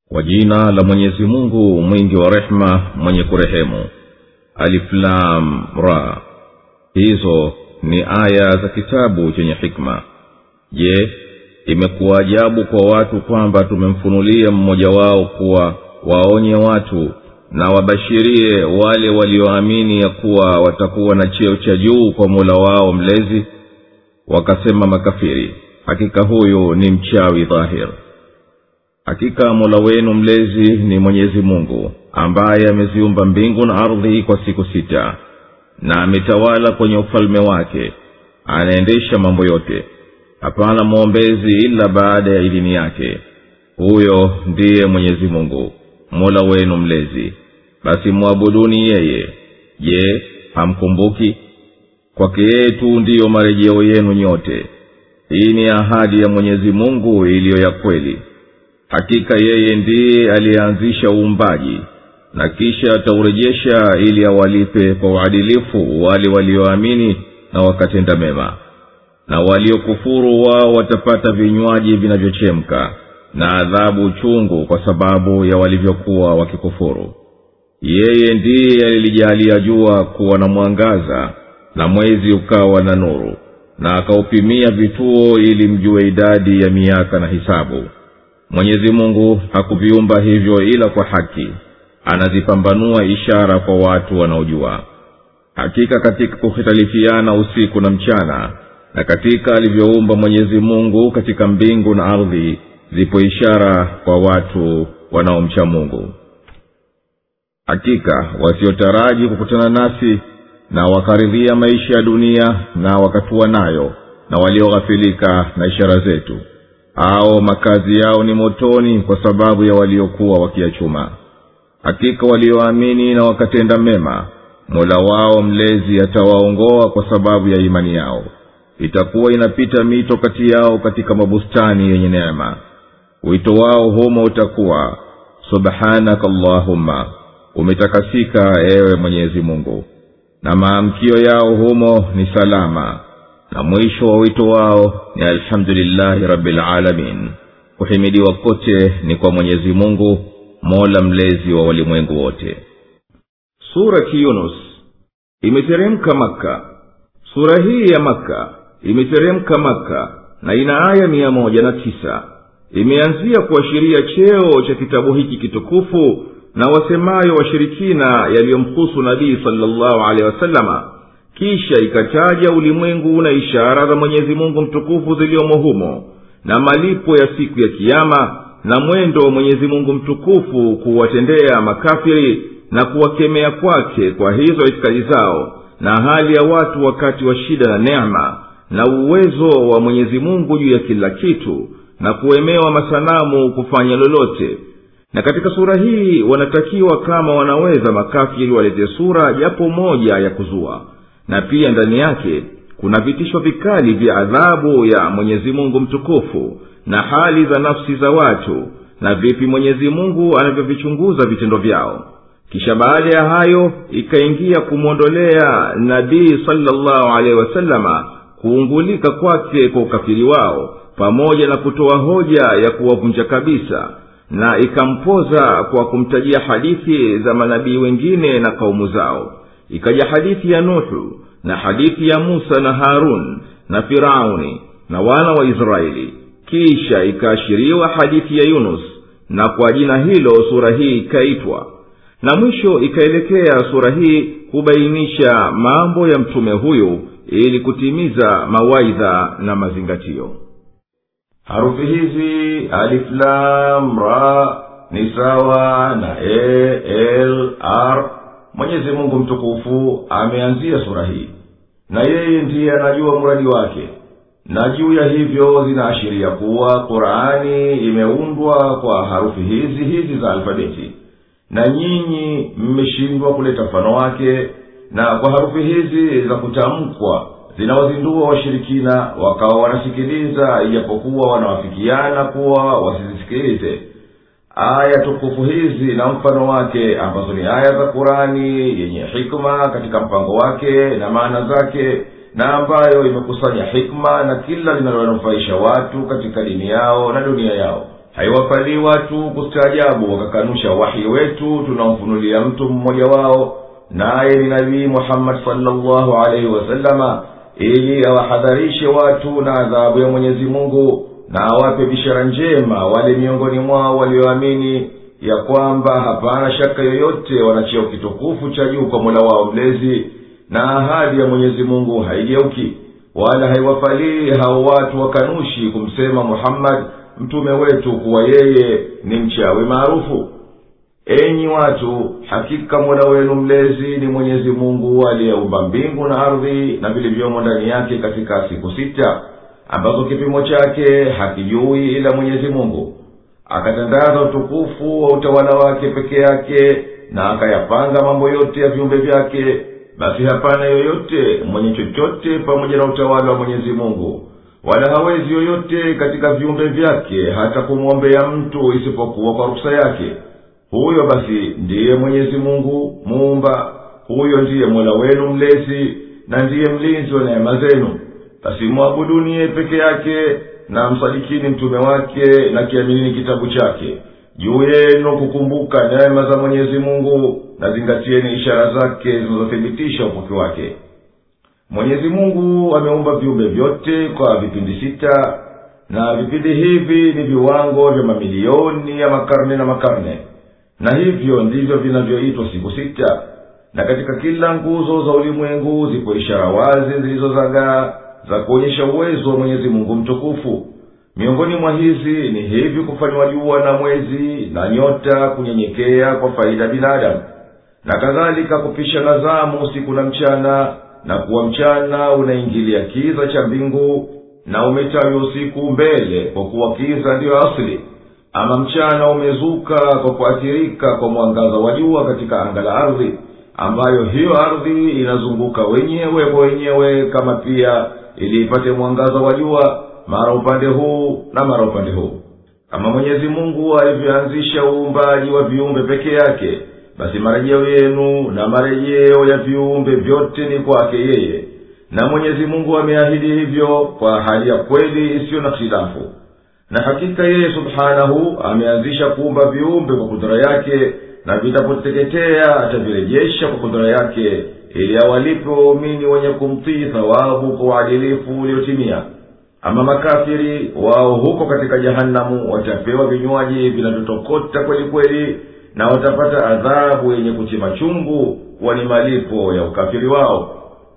kwa jina la mwenyezi mungu mwingi wa rehema mwenye kurehemu aliflam ra hizo ni aya za kitabu chenye hikma je imekuwa ajabu kwa watu kwamba tumemfunulia mmoja wao kuwa waonye watu na wabashirie wale walioamini ya kuwa watakuwa na cheo cha juu kwa mola wao mlezi wakasema makafiri hakika huyu ni mchawi dhahir hakika mola wenu mlezi ni mwenyezi mungu ambaye ameziumba mbingu na ardhi kwa siku sita na ametawala kwenye ufalme wake anaendesha mambo yote hapana mwombezi ila baada ya idhini yake huyo ndiye mwenyezi mungu mola wenu mlezi basi mwabuduni yeye je hamkumbuki kwake yeye tu ndiyo marejeo yenu nyote hii ni ahadi ya mwenyezi mungu iliyo ya kweli hakika yeye ndiye aliyeanzisha uumbaji na kisha ataurejesha ili awalipe kwa uadilifu wale walioamini na wakatenda mema na waliokufuru wao watapata vinywaji vinavyochemka na adhabu chungu kwa sababu ya walivyokuwa wakikufuru yeye ndiye alilijalia jua kuwa na mwangaza na mwezi ukawa na nuru na akaupimia vituo ili mjue idadi ya miaka na hisabu mwenyezi mungu hakuviumba hivyo ila kwa haki anazipambanua ishara kwa watu wanaojua hakika katika kuhitalifiana usiku na mchana na katika alivyoumba mwenyezi mungu katika mbingu na ardhi zipo ishara kwa watu wanaomcha mungu hakika wasiotaraji kukutana nasi na wakaridhia maisha ya dunia na wakatua nayo na walioghafilika na ishara zetu ao makazi yao ni motoni kwa sababu ya waliokuwa wakiachuma hakika walioamini na wakatenda mema mola wao mlezi atawaongoa kwa sababu ya imani yao itakuwa inapita mito kati yao katika mabustani yenye neema wito wao humo utakuwa subhanaka allahumma umetakasika ewe mwenyezi mungu na maamkio yao humo ni salama na mwisho wa wito wao ni alhamdulillahi rabilalamin kuhimidiwa kote ni kwa mwenyezi mungu mola mlezi wa walimwengu wote surati yunus imeteremka makka sura hii ya makka imeteremka makka na ina aya mia moja na tisa imeanzia kuashiria cheo cha kitabu hiki kitukufu na wasemayo washirikina yaliyomhusu nabii salllahu alehi wasalama kisha ikataja ulimwengu na ishara za mwenyezi mungu mtukufu ziliyomo humo na malipo ya siku ya kiama na mwendo wa mwenyezi mungu mtukufu kuwatendea makafiri na kuwakemea kwake kwa hizo itikadi zao na hali ya watu wakati wa shida na neema na uwezo wa mwenyezi mungu juu ya kila kitu na kuemewa masanamu kufanya lolote na katika sura hii wanatakiwa kama wanaweza makafiri walete sura japo moja ya kuzua na pia ndani yake kuna vitisho vikali vya adhabu ya mwenyezi mungu mtukufu na hali za nafsi za watu na vipi mwenyezi mungu anavyovichunguza vitendo vyao kisha baada ya hayo ikaingia kumwondolea nabii salllahu alehi wasalama kuungulika kwake kwa ukafiri wao pamoja na kutoa hoja ya kuwavunja kabisa na ikampoza kwa kumtajia hadithi za manabii wengine na kaumu zao ikaja hadithi ya nuhu na hadithi ya musa na harun na firauni na wana wa israeli kisha ikaashiriwa hadithi ya yunus na kwa jina hilo sura hii ikaitwa na mwisho ikaelekea sura hii kubainisha mambo ya mtume huyu ili kutimiza mawaidha na mazingatio harufi hizi aliflam ra ni sawa na a l r mwenyezi mungu mtukufu ameanzia sura hii na yeye ndiye anajua mradi wake na juu ya hivyo zinaashiria kuwa qurani imeundwa kwa harufi hizi hizi za alfabeti na nyinyi mmeshindwa kuleta mfano wake na kwa harufi hizi za kutamkwa zinawazindua washirikina wakawa wanasikiliza ijapokuwa wanawafikiana kuwa wasizisikilize aya tukufu hizi na mfano wake ambazo ni aya za kurani yenye hikma katika mpango wake na maana zake na ambayo imekusanya hikma na kila linalowanufaisha watu katika dini yao na dunia yao haiwafalii watu kustaajabu wakakanusha wahi wetu tunaomfunulia mtu mmoja wao naye ni nabii muhammadi salllahu alaihi wasalama ili awahadharishe watu na adhabu ya mwenyezi mungu na awape bishara njema wale miongoni mwao walioamini ya kwamba hapana shaka yoyote wanacheo kitukufu cha juu kwa mola wao mlezi na ahadi ya mwenyezi mungu haigeuki wala haiwafalii hao watu wakanushi kumsema muhammadi mtume wetu kuwa yeye ni mchawi maarufu enyi watu hakika mola wenu mlezi ni mwenyezi mungu aliyeumba mbingu na ardhi na vilivyomo ndani yake katika siku sita ambazo kipimo chake hakijui ila mwenyezi mungu akatandaza utukufu wa utawala wake peke yake na akayapanga mambo yote ya viumbe vyake basi hapana yoyote mwenye chochote pamoja na utawala wa mwenyezi mungu wala hawezi yoyote katika viumbe vyake hata kumwombea mtu isipokuwa kwa ruksa yake huyo basi ndiye mwenyezi mungu muumba huyo ndiye mola wenu mlezi na ndiye mlinzi wa neema zenu basi mwabuduni yeye peke yake na msadikini mtume wake na kiaminini kitabu chake juu yenu kukumbuka neema za mwenyezi mungu na zingatieni ishara zake zinazothibitisha upoki wake mwenyezi mungu ameumba viumbe vyote kwa vipindi sita na vipindi hivi ni viwango vya mamilioni ya makarne na makarne na hivyo ndivyo vinavyoitwa siku sita na katika kila nguzo za ulimwengu zipo ishara wazi zilizozagaa za kuonyesha uwezo wa mwenyezi mungu mtukufu miongoni mwa hizi ni hivi kufanywa jua na mwezi na nyota kunyenyekea kwa faida ya binadamu na kadhalika kupishana zamu usiku na mchana na kuwa mchana unaingilia kiza cha mbingu na umetawi usiku mbele kwa kuwa kiza ndiyo asili ama mchana umezuka kwa kuathirika kwa mwangaza wa jua katika anga la ardhi ambayo hiyo ardhi inazunguka wenyewe kwa wenyewe kama pia ili ipate mwangaza wa jua mara upande huu na mara upande huu kama mwenyezi mungu alivyoanzisha uumbaji wa viumbe peke yake basi marejeo yenu na marejeo ya viumbe vyote ni kwake yeye na mwenyezi mungu ameahidi hivyo kwa hali ya kweli isiyo na khilafu na hakika yeye subhanahu ameanzisha kuumba viumbe kwa kudura yake na vitapoteketea atavirejesha kwa kudura yake ili awalipe waumini wenye kumtii thawabu kwa uadilifu uliotimia ama makafiri wao huko katika jahanamu watapewa vinywaji vinavyotokota kweli kweli na watapata adhabu yenye kuchima chungu kuwa ni malipo ya ukafiri wao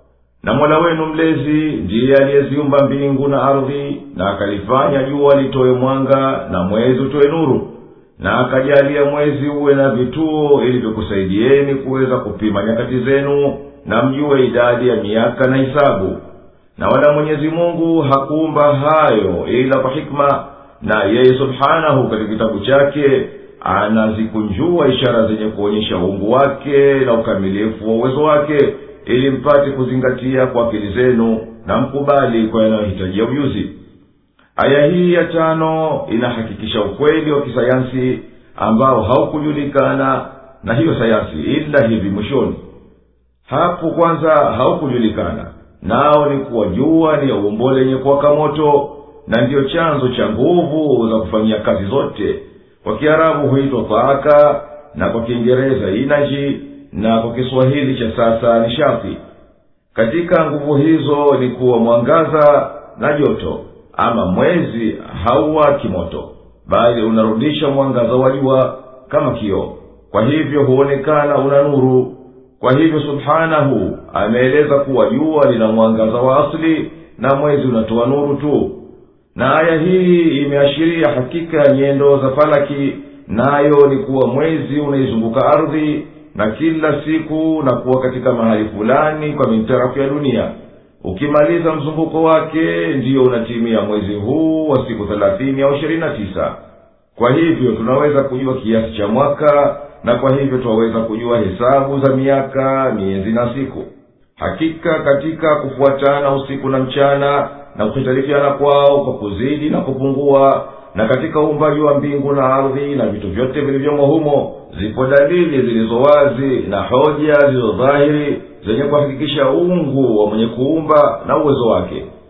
na mola wenu mlezi ndiye aliyeziumba mbingu na ardhi na akalifanya jua litoe mwanga na mwezi utoe nuru na akajalia mwezi uwe na vituo ili vikusaidieni kuweza kupima nyakati zenu na mjue idadi ya miaka na hisabu na wala mwenyezi mungu hakuumba hayo ila kwa hikma na yeye subhanahu katika kitabu chake anazikunjua ishara zenye kuonyesha uungu wake na ukamilifu wa uwezo wake ili mpate kuzingatia kwa akili zenu na mkubali kwa yanayohitajia ujuzi aya hii ya tano inahakikisha ukweli wa kisayansi ambao haukujulikana na hiyo sayansi ila hivi mwishoni hapo kwanza haukujulikana nao ni kuwa jua ni umbo lenye kuwaka moto na ndiyo chanzo cha nguvu za kufanyia kazi zote kwa kiarabu huitwa taaka na kwa kiingereza inaji na kwa kiswahili cha sasa ni shafi katika nguvu hizo ni kuwa mwangaza na joto ama mwezi hauwaki moto bali unarudisha mwangaza wa jua kama kioo kwa hivyo huonekana una nuru kwa hivyo subhanahu ameeleza kuwa jua lina mwangaza wa asili na mwezi unatoa nuru tu na aya hii imeashiria hakika ya nyendo za falaki nayo ni kuwa mwezi unaizunguka ardhi na kila siku na kuwa katika mahali fulani kwa mintarafu ya dunia ukimaliza mzunguko wake ndiyo unatimia mwezi huu wa siku thelathini au ishirini na tisa kwa hivyo tunaweza kujua kiasi cha mwaka na kwa hivyo twaweza kujua hesabu za miaka miezi na siku hakika katika kufuatana usiku na mchana na kuhitarifiana kwao kwa kuzidi na kupungua na katika uumbaji wa mbingu na ardhi na vitu vyote vilivyomo humo zipo dalili zilizo wazi na hoja zilizo dhahiri zenye kuhakikisha uungu wa mwenye kuumba na uwezo wake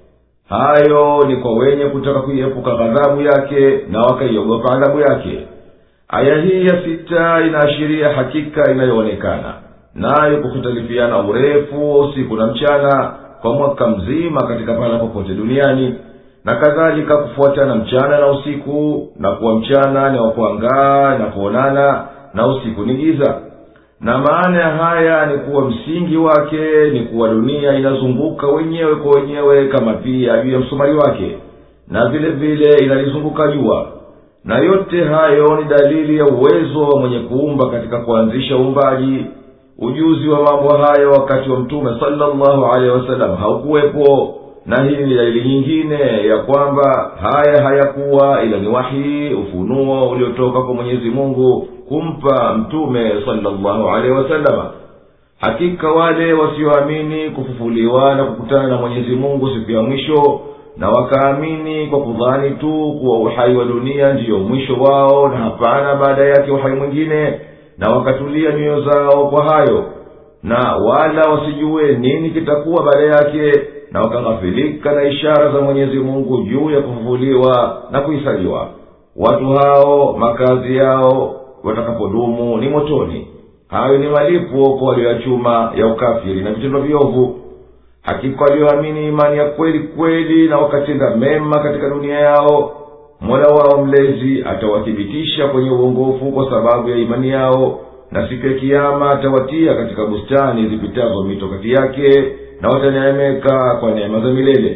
hayo ni kwa wenye kutaka kuiepuka ghadhabu yake na wakaiogopa adhabu yake aya hii ya sita inaashiria hakika inayoonekana nayo kuhitalifiana urefu wa usiku na mchana kwa mwaka mzima katika pahala popote duniani na kadhalika kufuatana mchana na usiku na kuwa mchana ni wa kuangaa na kuonana na usiku ni giza na maana ya haya ni kuwa msingi wake ni kuwa dunia inazunguka wenyewe kwa wenyewe kama pia juu ya msumari wake na vile vile inalizunguka jua na yote hayo ni dalili ya uwezo wa mwenye kuumba katika kuanzisha uumbaji ujuzi wa mambo hayo wakati wa mtume salllahu alehi wasallam haukuwepo na hii ni dalili nyingine ya kwamba haya hayakuwa ila ni wahii ufunuo uliotoka kwa mwenyezi mungu kumpa mtume salllahu alehi wasalama hakika wale wasioamini kufufuliwa na kukutana na mwenyezi mungu siku ya mwisho na wakaamini kwa kudhani tu kuwa uhai wa dunia ndiyo mwisho wao na hapana baada yake uhai mwingine na wakatulia nyoyo zao kwa hayo na wala wasijue nini kitakuwa baada yake na wakaghafilika na ishara za mwenyezi mungu juu ya kufufuliwa na kuhisaliwa watu hao makazi yao watakapodumu ni motoni hayo ni malipo kwa walioyachuma ya ukafiri na vitendo viovu hakika walioamini imani ya kweli kweli na wakatenda mema katika dunia yao mola wao mlezi atawathibitisha kwenye uongofu kwa sababu ya imani yao na siku ya kiama atawatia katika bustani zipitazo mito kati yake na wataneemeka kwa neema za milele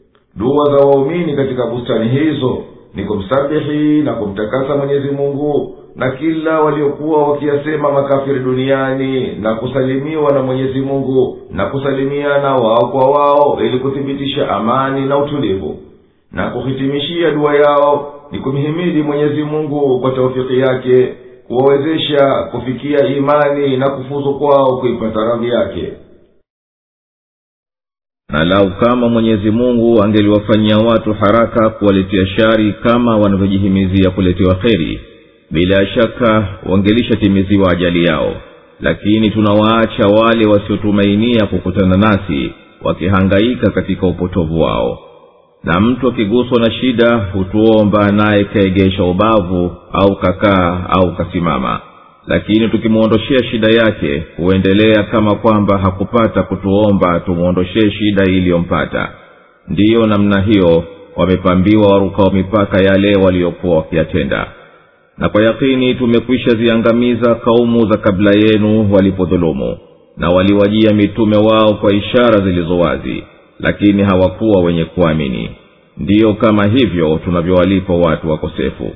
dua za waumini katika bustani hizo ni kumsabihi na kumtakasa mwenyezi mungu na kila waliokuwa wakiyasema makafiri duniani na kusalimiwa na mwenyezi mungu na kusalimiana wao kwa wao ili kuthibitisha amani na utulivu na kuhitimishia dua yao ni kumhimidi mwenyezi mungu kwa taufiki yake kuwawezesha kufikia imani na kufuzu kwao kuipata radhi yake na lau kama mwenyezi mungu angeliwafanyia watu haraka kuwaletea shari kama wanavyojihimizia kuletewa kheri bila shaka wangelishatimiziwa ajali yao lakini tunawaacha wale wasiotumainia kukutana nasi wakihangaika katika upotovu wao na mtu akiguswa na shida hutuomba naye kaegesha ubavu au kakaa au kasimama lakini tukimwondoshea shida yake huendelea kama kwamba hakupata kutuomba tumwondoshee shida iliyompata ndiyo namna hiyo wamepambiwa warukao mipaka yale waliokuwa wakiyatenda na kwa yakini tumekwisha ziangamiza kaumu za kabla yenu walipodhulumu na waliwajia mitume wao kwa ishara zilizo wazi lakini hawakuwa wenye kuamini ndiyo kama hivyo tunavyowalipa watu wakosefu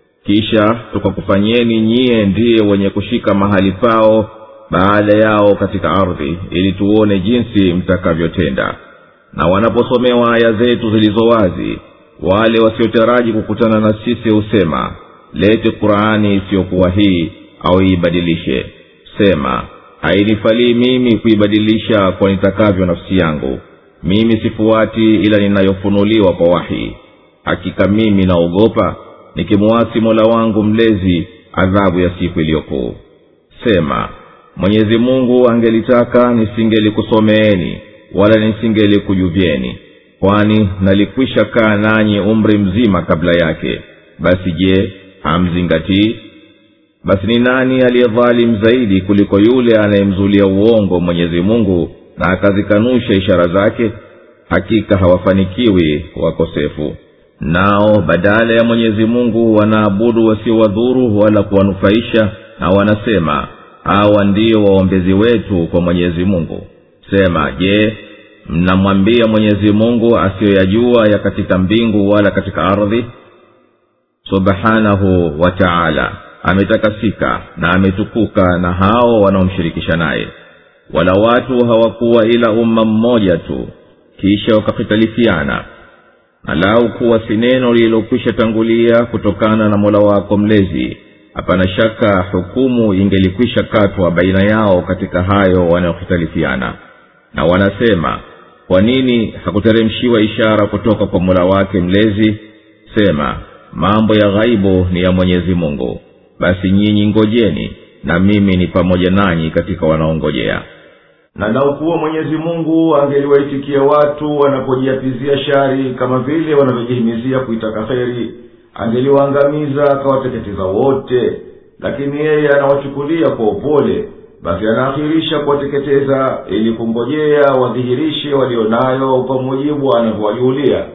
kisha tukakufanyeni nyiye ndiye wenye kushika mahali pao baada yao katika ardhi ili tuone jinsi mtakavyotenda na wanaposomewa aya zetu zilizo wazi wale wasiotaraji kukutana na sisi husema lete qurani isiyokuwa hii au iibadilishe sema hainifalii mimi kuibadilisha kwa nitakavyo nafsi yangu mimi sifuati ila ninayofunuliwa kwa wahi hakika mimi naogopa nikimuwasi mola wangu mlezi adhabu ya siku iliyokuu sema mwenyezi mungu angelitaka nisingelikusomeeni wala nisingelikujuvyeni kwani nalikwisha kaa nanyi umri mzima kabla yake basi je hamzingatii basi ni nani aliyedhalim zaidi kuliko yule anayemzulia uongo mwenyezi mungu na akazikanusha ishara zake hakika hawafanikiwi wakosefu nao badala ya mwenyezi mungu wanaabudu wasiowadhuru wala kuwanufaisha na wanasema hawa ndio waombezi wetu kwa mwenyezi mungu sema je mnamwambia mwenyezi mungu asiyoyajua ya katika mbingu wala katika ardhi subhanahu wa taala ametakasika na ametukuka na hao wanaomshirikisha naye wala watu hawakuwa ila umma mmoja tu kisha wakahitalifiana na lau kuwa si neno lililokwisha tangulia kutokana na mola wako mlezi hapana shaka hukumu ingelikwisha katwa baina yao katika hayo wanayohitalifiana na wanasema kwa nini hakuteremshiwa ishara kutoka kwa mola wake mlezi sema mambo ya ghaibu ni ya mwenyezi mungu basi nyinyi ngojeni na mimi ni pamoja nanyi katika wanaongojea na naukuwa mwenyezi mungu angeliwaitikia watu wanapojiapizia shari kama vile wanavyojihimizia kuitaka kheri angeliwaangamiza akawateketeza wote lakini yeye anawachukulia kwa upole basi anaakhirisha kuwateketeza ili kungojea wadhihirishe walio nayo kwa mujibu anavyowajuhulia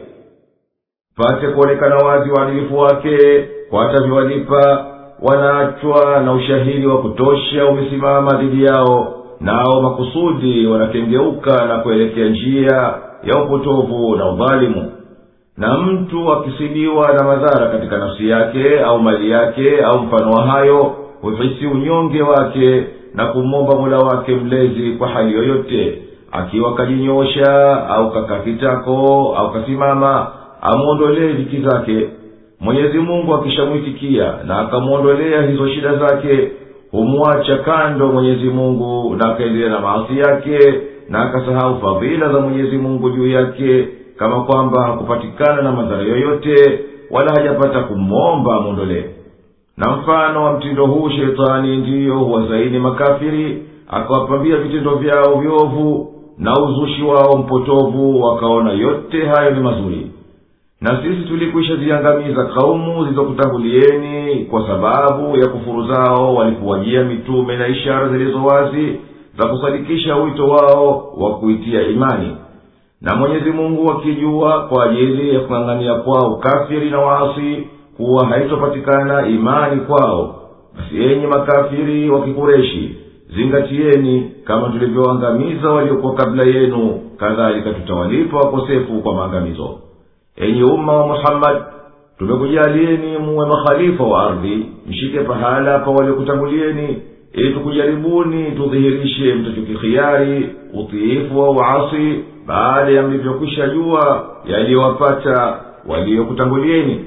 pate kuonekana wazi uadilifu wake kwa atavyowalipa wanaachwa na ushahidi wa kutosha umesimama dhidi yao nao makusudi wanakengeuka na kuelekea njia ya upotovu na udhalimu na mtu akisibiwa na madhara katika nafsi yake au mali yake au mfano wa hayo huhisi unyonge wake na kumwomba mola wake mlezi kwa hali yoyote akiwa kajinyosha au kakakitako au kasimama amwondolee dhiki zake mwenyezi mungu akishamwitikia na akamwondolea hizo shida zake humwacha kando mwenyezi mungu na akaendelea na maasi yake na akasahau fadhila za mwenyezi mungu juu yake kama kwamba hakupatikana na madhara yoyote wala hajapata kumwomba amwondolee na mfano wa mtindo huu shetani ndiyo huwazaini makafiri akawapambia vitendo vyao vyovu na uzushi wao mpotovu wakaona yote hayo ni mazuri na sisi tulikwisha ziangamiza kaumu zilizokutangulieni kwa sababu ya kufuru zao walikuwajia mitume na ishara zilizo wazi za kusadikisha wito wao wa kuitia imani na mwenyezi mungu akijua kwa ajili ya kung'ang'ania kwao kafiri na waasi kuwa haitopatikana imani kwao basi enyi makafiri wa kikureshi zingatieni kama tulivyoangamiza waliokuwa kabla yenu kadhalika tutawalipa wakosefu kwa maangamizo enyi umma wa muhammadi tumekujalieni muwe makhalifa wa ardhi mshike pahala pa waliokutangulieni ili tukujaribuni tudhihirishe mtachokikhiari utiifu wa uasi baada ya mlivyokwisha jua yaliyowapata waliokutangulieni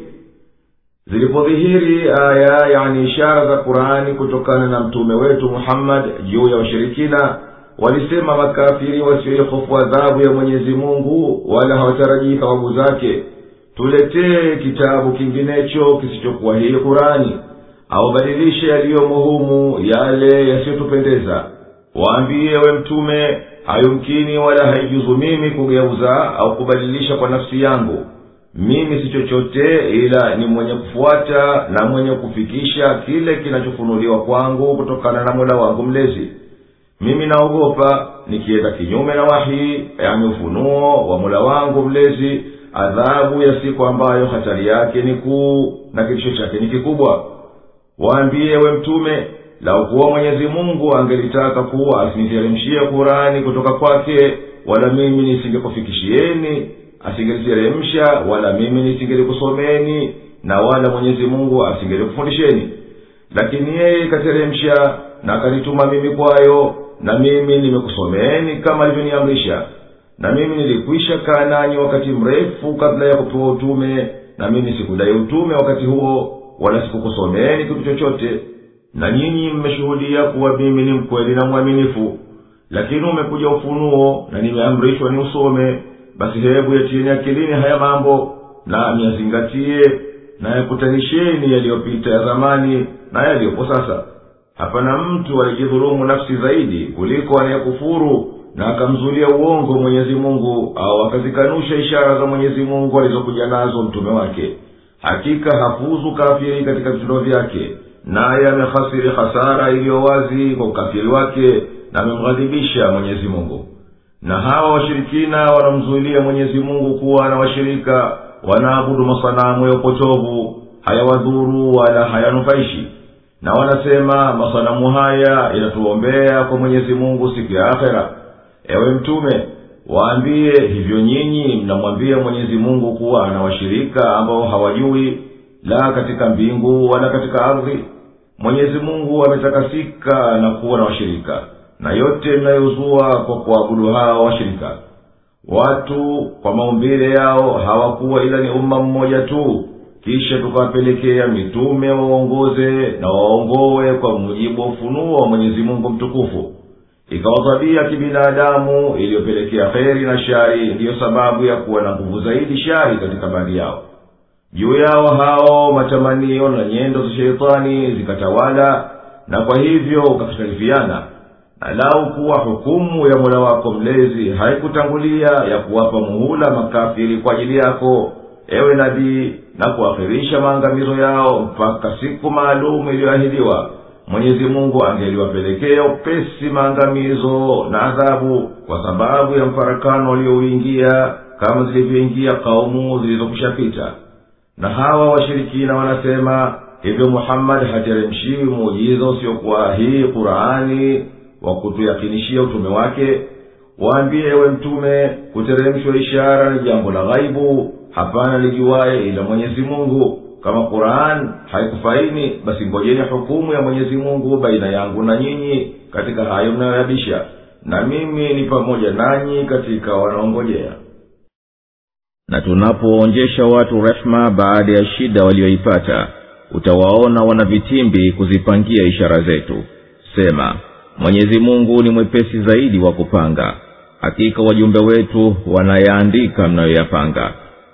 zilipodhihiri aya yani ishara za qurani kutokana na mtume wetu muhammad juu ya washirikina walisema makafiri wasioihofu adhabu ya mwenyezi mungu wala hawatarajii thawabu zake tuletee kitabu kinginecho kisichokuwa hii kurani au badilishe yaliyomo humu yale yasiyotupendeza waambiye we mtume hayumkini wala haijuzu mimi kugeuza au kubadilisha kwa nafsi yangu mimi si chochote ila ni mwenye kufuata na mwenye kufikisha kile kinachofunuliwa kwangu kutokana na mola wangu mlezi mimi naogopa nikienda kinyume na wahii yani ufunuo wa mola wangu mlezi adhabu ya siku ambayo hatari yake ni kuu na kitisho chake ni kikubwa waambiye we mtume lau kuwa mwenyezi mungu angelitaka kuwa asiniteremshie kurani kutoka kwake wala mimi nisingekufikishieni asingeliteremsha wala mimi nisingelikusomeeni na wala mwenyezi mungu asingelikufundisheni lakini yeye ikateremsha na akanituma mimi kwayo na mimi nimekusomeeni kama alivyoniamrisha na mimi nilikwisha kaa nanyi wakati mrefu kabla ya kupewa utume na mimi sikudai utume wakati huo wala sikukusomeeni kitu chochote na nyinyi mmeshuhudia kuwa mimi ni mkweli na mwaminifu lakini umekuja ufunuo na nimeamrishwa ni usome basi hebu yatieni akilini haya mambo na myazingatie na yakutanisheni yaliyopita ya zamani na yaliyopo sasa hapana mtu alijidhulumu nafsi zaidi kuliko anayekufuru na akamzulia uongo mwenyezi mungu au akazikanusha ishara za mwenyezi mungu alizokuja nazo mtume wake hakika hafuzu kafiri katika vitendo vyake naye amehasiri hasara iliyo wazi kwa ukafiri wake na amemghadhibisha mwenyezi mungu na hawa washirikina wanamzuilia mwenyezi mungu kuwa na washirika wanaabudu masanamu ya upotovu hayawadhuru wala hayanufaishi na wanasema masanamu haya yanatuombea kwa mwenyezi mungu siku ya akhera ewe mtume waambiye hivyo nyinyi mnamwambia mwenyezi mungu kuwa ana washirika ambao hawajui la katika mbingu wala katika ardhi mwenyezi mungu ametakasika na kuwa na washirika na yote mnayozua kwa kuabudu hawa washirika watu kwa maumbile yao hawakuwa ila ni umma mmoja tu kisha tukawapelekea mitume waongoze na waongowe kwa mujibu wa ufunuo wa mwenyezi mungu mtukufu ikawa tabia kibinadamu iliyopelekea kheri na shari ndiyo sababu ya kuwa na nguvu zaidi shari katika baadhi yao juu yao hao matamanio na nyendo za sheitani zikatawala na kwa hivyo ukakhtalifiana na lau kuwa hukumu ya mola wako mlezi haikutangulia ya kuwapa muhula makafiri kwa ajili yako ewe nabii na kuakhirisha maangamizo yao mpaka siku maalumu iliyoahidiwa mwenyezi mungu angeliwapelekea upesi maangamizo na adhabu kwa sababu ya mfarakano waliouingia kama zilivyoingia kaumu zilizokushapita na hawa washirikina wanasema hivyo muhammadi hateremshiwi muujiza usiokuwa hii qurani wa kutuyakinishia utume wake waambie ewe mtume kuteremshwa ishara ni jambo la ghaibu hapana lijuwaye ila mwenyezi mungu kama quran haikufaini basi ngojeni hukumu ya mwenyezi mungu baina yangu na nyinyi katika hayo mnayoyabisha na mimi ni pamoja nanyi katika wanaongojea na tunapoonjesha watu rehema baada ya shida walioipata utawaona wana vitimbi kuzipangia ishara zetu sema mwenyezi mungu ni mwepesi zaidi wa kupanga hakika wajumbe wetu wanayaandika mnayoyapanga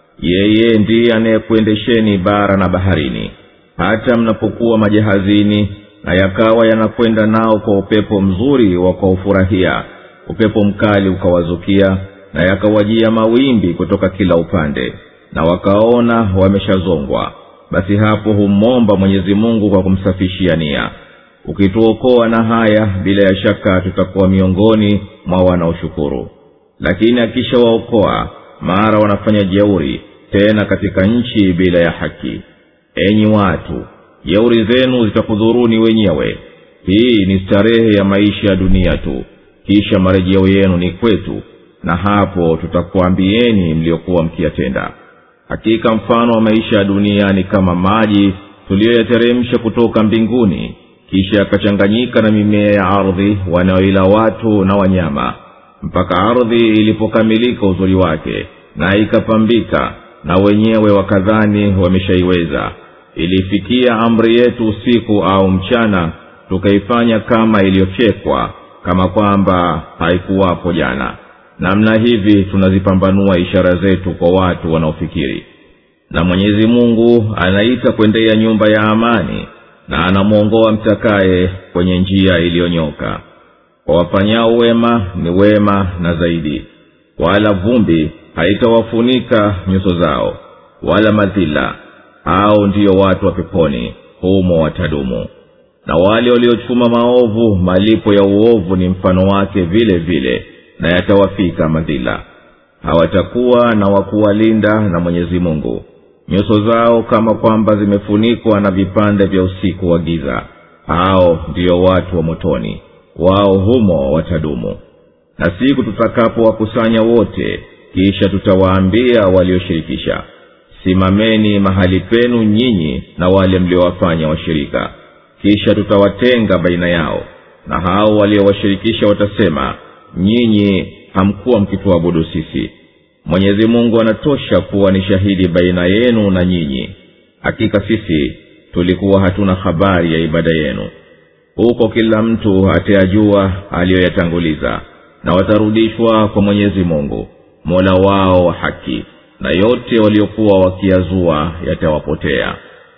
yeye ndiye anayekuendesheni bara na baharini hata mnapokuwa majahazini na yakawa yanakwenda nao kwa upepo mzuri wakaufurahia upepo mkali ukawazukia na yakawajia mawimbi kutoka kila upande na wakaona wameshazongwa basi hapo humwomba mwenyezi mungu kwa kumsafishia nia ukituokoa na haya bila ya shaka tutakuwa miongoni mwa wanaoshukuru lakini akishawaokoa mara wanafanya jeuri tena katika nchi bila ya haki enyi watu jeuri zenu zitakudhuruni wenyewe hii ni starehe ya maisha ya dunia tu kisha marejeo yenu ni kwetu na hapo tutakuambieni mliokuwa mkiyatenda hakika mfano wa maisha ya dunia ni kama maji tuliyoyateremsha kutoka mbinguni kisha yakachanganyika na mimea ya ardhi wanaoila watu na wanyama mpaka ardhi ilipokamilika uzuri wake na ikapambika na wenyewe wakadhani wameshaiweza ilifikia amri yetu usiku au mchana tukaifanya kama iliyofyekwa kama kwamba haikuwapo jana namna hivi tunazipambanua ishara zetu kwa watu wanaofikiri na mwenyezi mungu anaita kwendea nyumba ya amani na anamwongoa mtakaye kwenye njia iliyonyoka kwa wafanyao wema ni wema na zaidi wala vumbi haitawafunika nyuso zao wala madhila hao ndiyo watu wa peponi humo watadumu na wale waliochuma maovu malipo ya uovu ni mfano wake vile vile na yatawafika madhila hawatakuwa na wakuwalinda na mwenyezi mungu nyuso zao kama kwamba zimefunikwa na vipande vya usiku wa giza hao ndiyo watu wa motoni wao humo watadumu na siku tutakapowakusanya wote kisha tutawaambia walioshirikisha simameni mahali penu nyinyi na wale mliowafanya washirika kisha tutawatenga baina yao na hao waliowashirikisha watasema nyinyi hamkuwa mkituabudu sisi mwenyezi mungu anatosha kuwa ni shahidi baina yenu na nyinyi hakika sisi tulikuwa hatuna habari ya ibada yenu huko kila mtu atayajua aliyoyatanguliza na watarudishwa kwa mwenyezi mungu mola wao wa haki na yote waliokuwa wakiyazua yatawapotea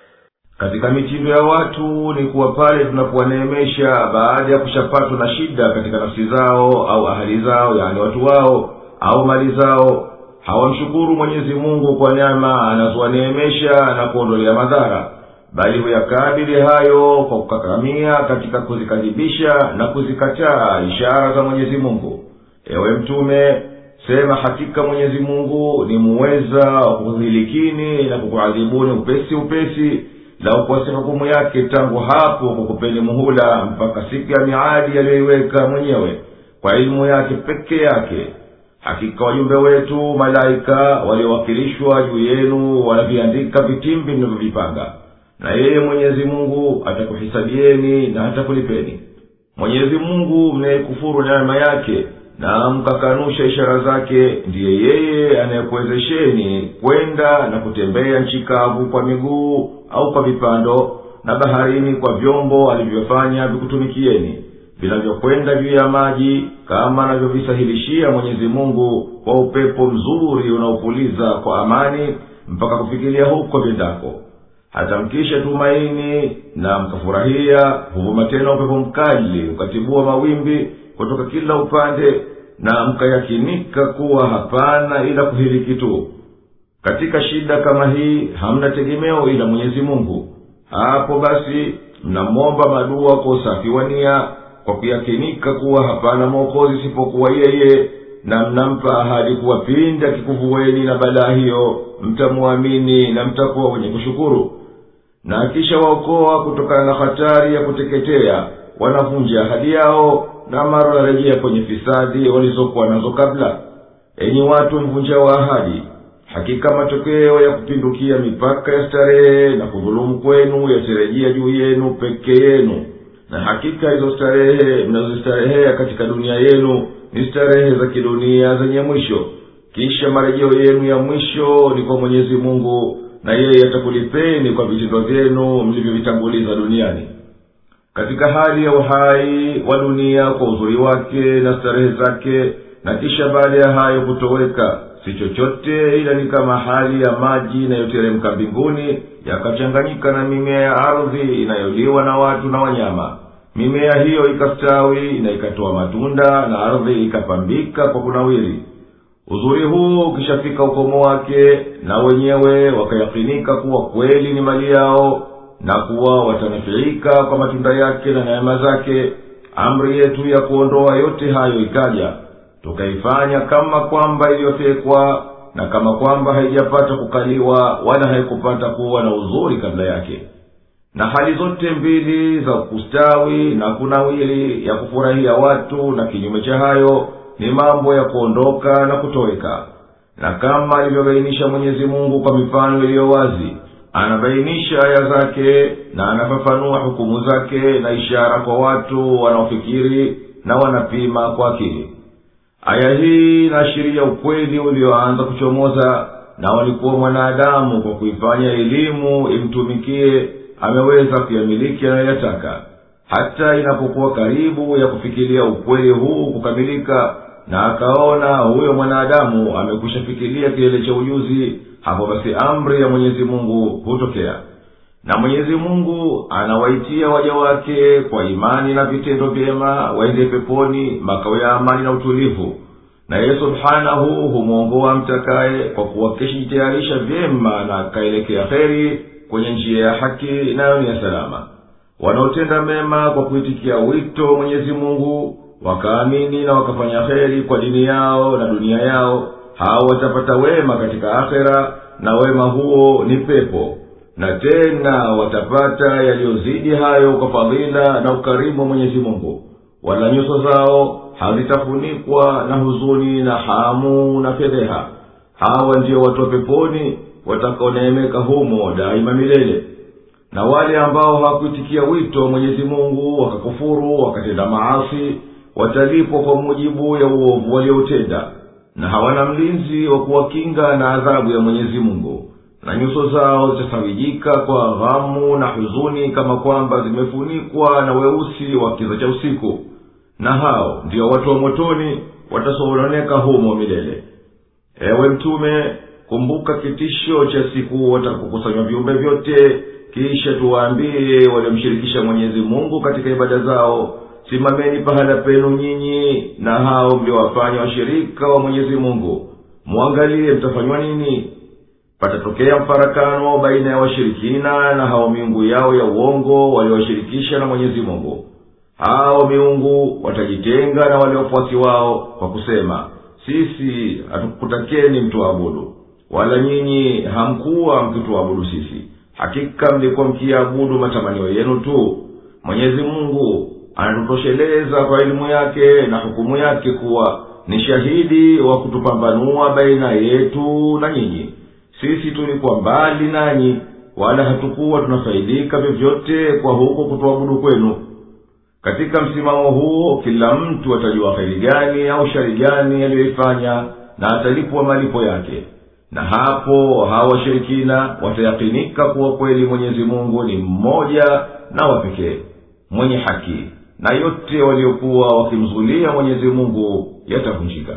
katika mitindo ya watu ni kuwa pale tunapowaneemesha baada ya kushapatwa na shida katika nafsi zao au ahali zao yaani watu wao au mali zao hawamshukuru mwenyezi mungu kwa nyama anazowaneemesha na kuondolea madhara bali huyakabili hayo kwa kukakamia katika kuzikadhibisha na kuzikataa ishara za mwenyezi mungu ewe mtume sema hakika mwenyezi mungu ni muweza wa kukuhilikini na kukuadhibuni upesi upesi la ukwasi hukumu yake tangu hapo kukupeni muhula mpaka siku ya miadi yaliyoiweka mwenyewe kwa elimu yake peke yake hakika wajumbe wetu malaika waliowakilishwa juu yenu wanaviandika vitimbi mnavyovipanga na yeye mwenyezi mungu atakuhisabieni na hatakulipeni mwenyezi mungu mnayekufuru neema yake na mkakanusha ishara zake ndiye yeye anayekuwezesheni kwenda na kutembea nchi kavu kwa miguu au kwa vipando na baharini kwa vyombo alivyofanya vikutumikieni vinavyokwenda juu ya maji kama anavyovisahilishia mwenyezi mungu kwa upepo mzuri unaopuliza kwa amani mpaka kufikiria huko vyendako hata mkisha tumaini na mkafurahia huvuma tena upepo mkali ukatibua mawimbi kutoka kila upande na mkayakinika kuwa hapana ila kuhiliki tu katika shida kama hii hamna tegemeo ila mwenyezi mungu hapo basi mnamwomba madua kwa usafi wa nia kwa kuyakinika kuwa hapana mwokozi isipokuwa yeye na mnampa ahadi kuwa pindi akikuvueni na balaa hiyo mtamwamini na mtakuwa wenye kushukuru na akisha waokoa kutokana na hatari ya kuteketea wanavunja ahadi yao na mara wanarejea kwenye fisadi walizokuwa nazo kabla enyi watu mvunja wa ahadi hakika matokeo ya kupindukia mipaka ya starehe na kudhulumu kwenu yatarejea juu yenu peke yenu na hakika hizo starehe mnazostarehea katika dunia yenu ni starehe za kidunia zenye mwisho kisha marejeo yenu ya mwisho ni kwa mwenyezi mungu na yeye atakulipeni kwa vitendo vyenu mlivyovitanguliza duniani katika hali ya uhai wa dunia kwa uzuri wake na starehe zake na kisha baada ya hayo kutoweka si chochote ila ni kama hali ya maji inayoteremka mbinguni yakachanganyika na mimea ya ardhi inayoliwa na watu na wanyama mimea hiyo ikastawi na ikatoa matunda na ardhi ikapambika kwa kunawiri uzuri huu ukishafika ukomo wake na wenyewe wakayakinika kuwa kweli ni mali yao na kuwa watanafiika kwa matunda yake na neema zake amri yetu ya kuondoa yote hayo ikaja tukaifanya kama kwamba iliyofekwa na kama kwamba haijapata kukaliwa wala haikupata kuwa na uzuri kabla yake na hali zote mbili za kustawi na kunawili ya kufurahia watu na kinyume cha hayo ni mambo ya kuondoka na kutoweka na kama alivyobainisha mwenyezi mungu kwa mifano iliyo wazi anabainisha aya zake na anafafanua hukumu zake na ishara kwa watu wanaofikiri na wanapima kwa akili aya hii inaashiria ukweli ulioanza kuchomoza na walikuwa mwanadamu kwa kuifanya elimu imtumikie ameweza kuyamiliki anayoyataka hata inapokuwa karibu ya kufikiria ukweli huu kukamilika na akaona huyo mwanadamu amekwisha fikiria kilele cha ujuzi hapo basi amri ya mwenyezi mungu hutokea na mwenyezi mungu anawaitia waja wake kwa imani na vitendo vyema waende peponi makao ya amani na utulivu na yeye subhanahu humwongoa mtakaye kwa kuwa kishijitayarisha vyema na akaelekea heri kwenye njia ya haki nayo ni ya salama wanaotenda mema kwa kuitikia wito mwenyezi mungu wakaamini na wakafanya heri kwa dini yao na dunia yao hao watapata wema katika akhera na wema huo ni pepo na tena watapata yaliyozidi hayo kwa fadhila na ukarimu wa mwenyezi mungu wala nyuso zao hazitafunikwa na huzuni na hamu na fedheha hawa ndio watu wa peponi watakaoneemeka humo daima milele na wale ambao hawakuitikia wito wa mwenyezi mungu wakakufuru wakatenda maasi watalipwa kwa mujibu ya uovu walioutenda na hawana mlinzi wa kuwakinga na adhabu ya mwenyezi mungu na nyuso zao zitasawijika kwa ghamu na huzuni kama kwamba zimefunikwa na weusi wa kiza cha usiku na hao ndio watu wa motoni watasononeka humo milele ewe mtume kumbuka kitisho cha siku watakapokusanywa viumbe vyote kisha tuwaambie waliomshirikisha mwenyezi mungu katika ibada zao simameni pahala penu nyinyi na hao mliowafanya washirika wa mwenyezi mungu mwangalie mtafanywa nini patatokea mfarakano baina ya washirikina na hao miungu yao ya uongo waliowashirikisha na mwenyezi mungu hao miungu watajitenga na wale wafuasi wao kwa kusema sisi hatukutakeni mtuabudu wala nyinyi hamkuwa mkituabudu sisi hakika mlikuwa mkiabudu matamanio yenu tu mwenyezi mungu anatutosheleza kwa elimu yake na hukumu yake kuwa ni shahidi wa kutupambanua baina yetu na nyinyi sisi tulikuwa mbali nanyi wala hatukuwa tunafaidika vyovyote kwa huko kutuabudu kwenu katika msimamo huo kila mtu atajua kheri gani au shari gani aliyoifanya na atalipwa malipo yake na hapo hawa washirikina watayakinika kuwa kweli mwenyezi mungu ni mmoja na wapekee mwenye haki na yote waliokuwa wakimzulia mwenyezi mungu yatavunjika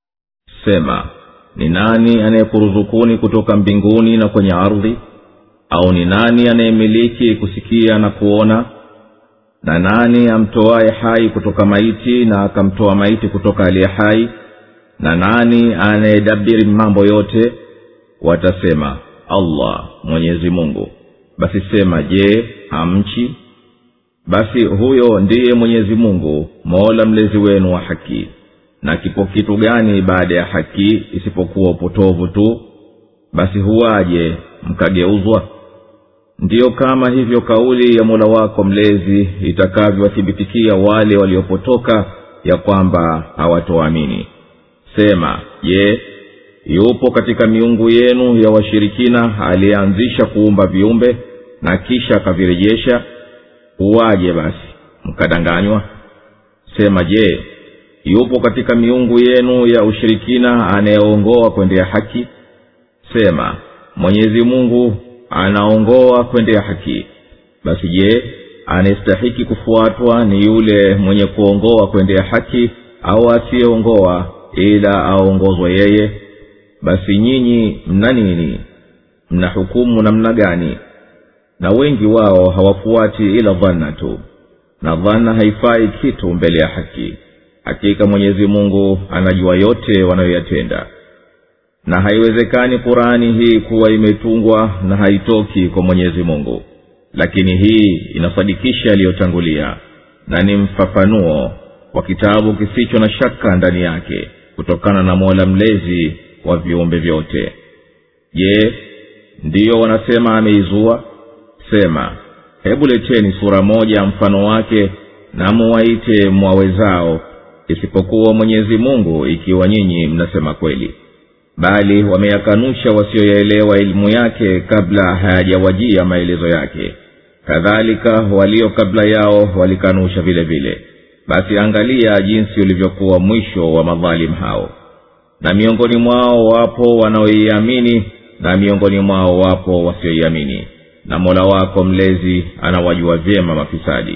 sema ni nani anayekuruzukuni kutoka mbinguni na kwenye ardhi au ni nani anayemiliki kusikia na kuona na nani amtoaye hai kutoka maiti na akamtoa maiti kutoka aliye hai na nani anayedabiri mambo yote watasema allah mwenyezi mungu basi sema je hamchi basi huyo ndiye mwenyezi mungu mola mlezi wenu wa haki na kipo kitu gani baada ya haki isipokuwa upotovu tu basi huwaje mkageuzwa ndiyo kama hivyo kauli ya mola wako mlezi itakavyowathibitikia wale waliopotoka ya kwamba hawatoamini sema je yupo katika miungu yenu ya washirikina aliyeanzisha kuumba viumbe na kisha akavirejesha huwaje basi mkadanganywa sema je yupo katika miungu yenu ya ushirikina anayeongoa kwendea haki sema mwenyezi mungu anaongoa kwendea haki basi je anayestahiki kufuatwa ni yule mwenye kuongoa kwendea haki au asiyeongoa ila aongozwa yeye basi nyinyi mna nini mna hukumu namna gani na wengi wao hawafuati ila dhanna tu na dhanna haifai kitu mbele ya haki hakika mwenyezi mungu anajua yote wanayoyatenda na haiwezekani qurani hii kuwa imetungwa na haitoki kwa mwenyezi mungu lakini hii inasadikisha yaliyotangulia na ni mfafanuo wa kitabu kisicho na shaka ndani yake kutokana na mola mlezi wa viumbe vyote je ndiyo wanasema ameizua sema hebu leteni sura moja mfano wake na muwaite mwawezao isipokuwa mwenyezi mungu ikiwa nyinyi mnasema kweli bali wameyakanusha wasioyaelewa elimu yake kabla hayajawajia maelezo yake kadhalika walio kabla yao walikanusha vile vile basi angalia jinsi ulivyokuwa mwisho wa madhalim hao na miongoni mwao wapo wanaoiamini na miongoni mwao wapo wasioiamini na mola wako mlezi anawajua vyema mafisadi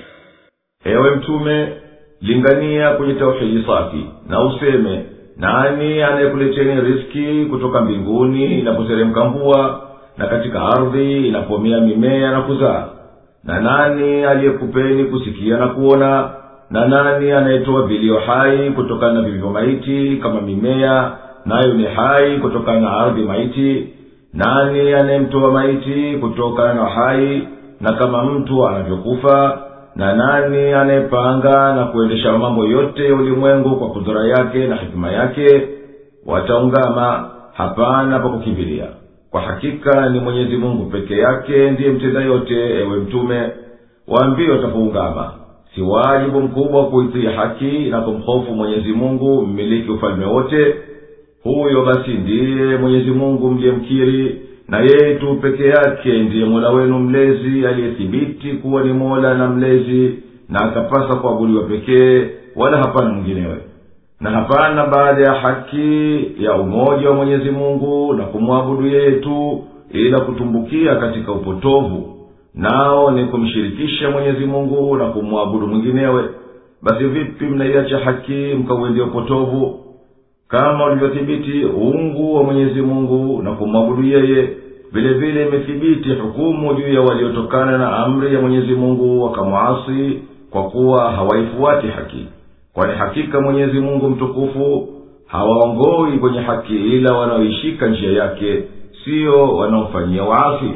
ewe mtume lingania kwenye tauhidi safi na useme nani anayekuleteni riski kutoka mbinguni inapoteremka mvua na katika ardhi inapomea mimea na kuzaa na nani aliyekupeni kusikia na kuona na nani anayetoa vilio hai kutokana na vilivyo maiti kama mimea nayo ni hai kutokana na ardhi maiti nani anayemtoa maiti kutokana na hai na kama mtu anavyokufa na nani anayepanga na kuendesha mambo yote ya ulimwengu kwa kudhura yake na hikima yake wataungama hapana pa kukimbilia kwa hakika ni mwenyezi mungu peke yake ndiye mtenda yote ewe mtume waambie watapoungama si wajibu mkubwa kuitii haki na kumhofu mwenyezi mungu mmiliki ufalme wote huyo basi ndiye mwenyezi mungu mliyemkiri na yeye tu peke yake ndiye mola wenu mlezi aliyethibiti kuwa ni mola na mlezi na akapasa kuabudiwa pekee wala hapana mwinginewe na hapana baada ya haki ya umoja wa mwenyezi mungu na kumwabudu yeye tu ila kutumbukia katika upotovu nao ni kumshirikisha mwenyezi mungu na kumwabudu mwinginewe basi vipi mnaiacha haki mkauendea upotovu kama ulivyothibiti uungu wa mwenyezi mungu na kumwabudu yeye vile vile imethibiti hukumu juu ya waliotokana na amri ya mwenyezi mungu wakamwasi kwa kuwa hawaifuati haki kwani hakika mwenyezi mungu mtukufu hawaongoi kwenye haki ila wanaoishika njia yake siyo wanaomfanyia waasi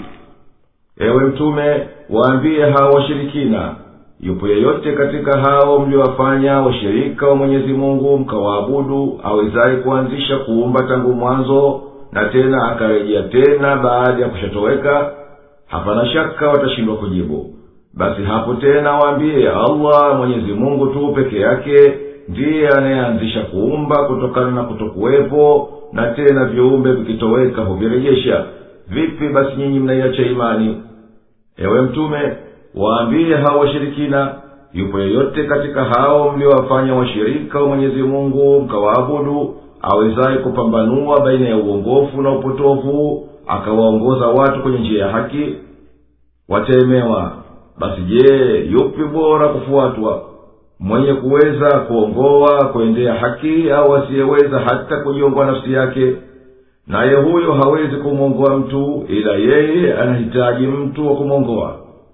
ewe mtume waambie hao washirikina yupo yeyote katika hao mliowafanya washirika wa mwenyezi mungu mkawaabudu awezaye kuanzisha kuumba tangu mwanzo na tena akarejea tena baada ya kushatoweka hapana shaka watashindwa kujibu basi hapo tena waambie allah mwenyezi mungu tu peke yake ndiye anayeanzisha kuumba kutokana na kutokuwepo na tena viumbe vikitoweka huvirejesha vipi basi nyinyi mnaiacha imani ewe mtume waambie hao washirikina yupo yeyote katika hao mliowafanya washirika wa mwenyezi mungu mkawaabudu awezaye kupambanua baina ya uongofu na upotovu akawaongoza watu kwenye njia ya haki wateemewa basi je yupi bora kufuatwa mwenye kuweza kuongoa kuendea haki au asiyeweza hata kujiongoa nafsi yake naye huyo hawezi kumwongoa mtu ila yeye anahitaji mtu wa kumwongoa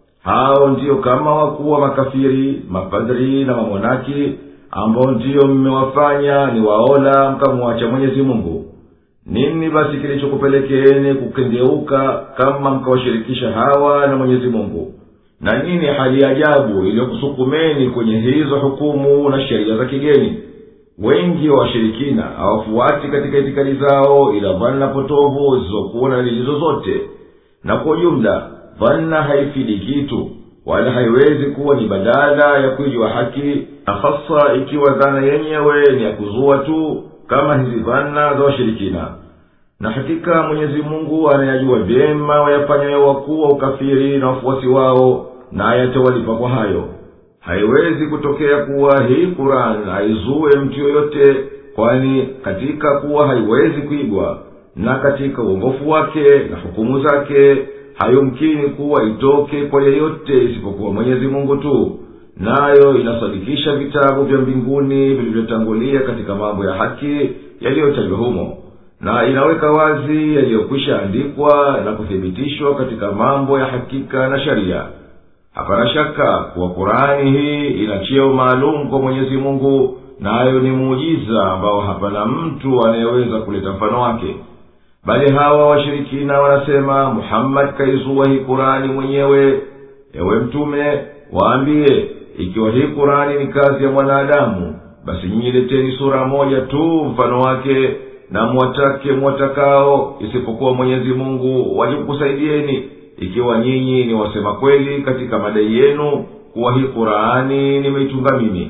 hao ndiyo kama wakuu wa makafiri mapadri na mamonaki ambao ndiyo mmewafanya ni waola mkamwacha mwenyezi mungu nini basi kilichokupelekeeni kukengeuka kama mkawashirikisha hawa na mwenyezi mungu na nini hali ya ajabu iliyokusukumeni kwenye hizo hukumu na sheria za kigeni wengi wa washirikina hawafuati katika itikadi zao ila dhana potovu zisizokuwa na dalili zozote na kwa ujumla dhana haifidi kitu wala haiwezi kuwa ni badala ya kuijua haki na hasa ikiwa dhana yenyewe ni ya kuzua tu kama hizi dhana za washirikina na hakika mwenyezi mungu anayajua vyema wayafanyayo wakuu wa ukafiri na wafuasi wao naye atawalipa kwa hayo haiwezi kutokea kuwa hii quran haizue mtu yoyote kwani katika kuwa haiwezi kuigwa na katika uongofu wake na hukumu zake hayumkini kuwa itoke kwa yeyote isipokuwa mwenyezi mungu tu nayo inasadikisha vitabu vya mbinguni vilivyotangulia katika mambo ya haki yaliyotajwa humo na inaweka wazi yaliyokwisha andikwa na kuthibitishwa katika mambo ya hakika na sharia hapana shaka kuwa kurani hii ina cheo maalum kwa mwenyezi mungu nayo ni muujiza ambao hapana mtu anayeweza kuleta mfano wake bali hawa washirikina wanasema muhammadi kaizua hii kurani mwenyewe ewe mtume waambiye ikiwa hii kurani ni kazi ya mwanadamu basi nyinyi leteni sura moja tu mfano wake na mwatake mwatakao isipokuwa mwenyezi mungu waje kukusaidieni ikiwa nyinyi ni wasema kweli katika madai yenu kuwa hii qurani nimeitunga mimi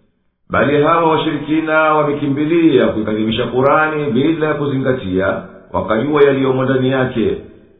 bali hawa washirikina wamekimbilia kuikadhibisha qurani bila ya kuzingatia wakajua yaliyomo ndani yake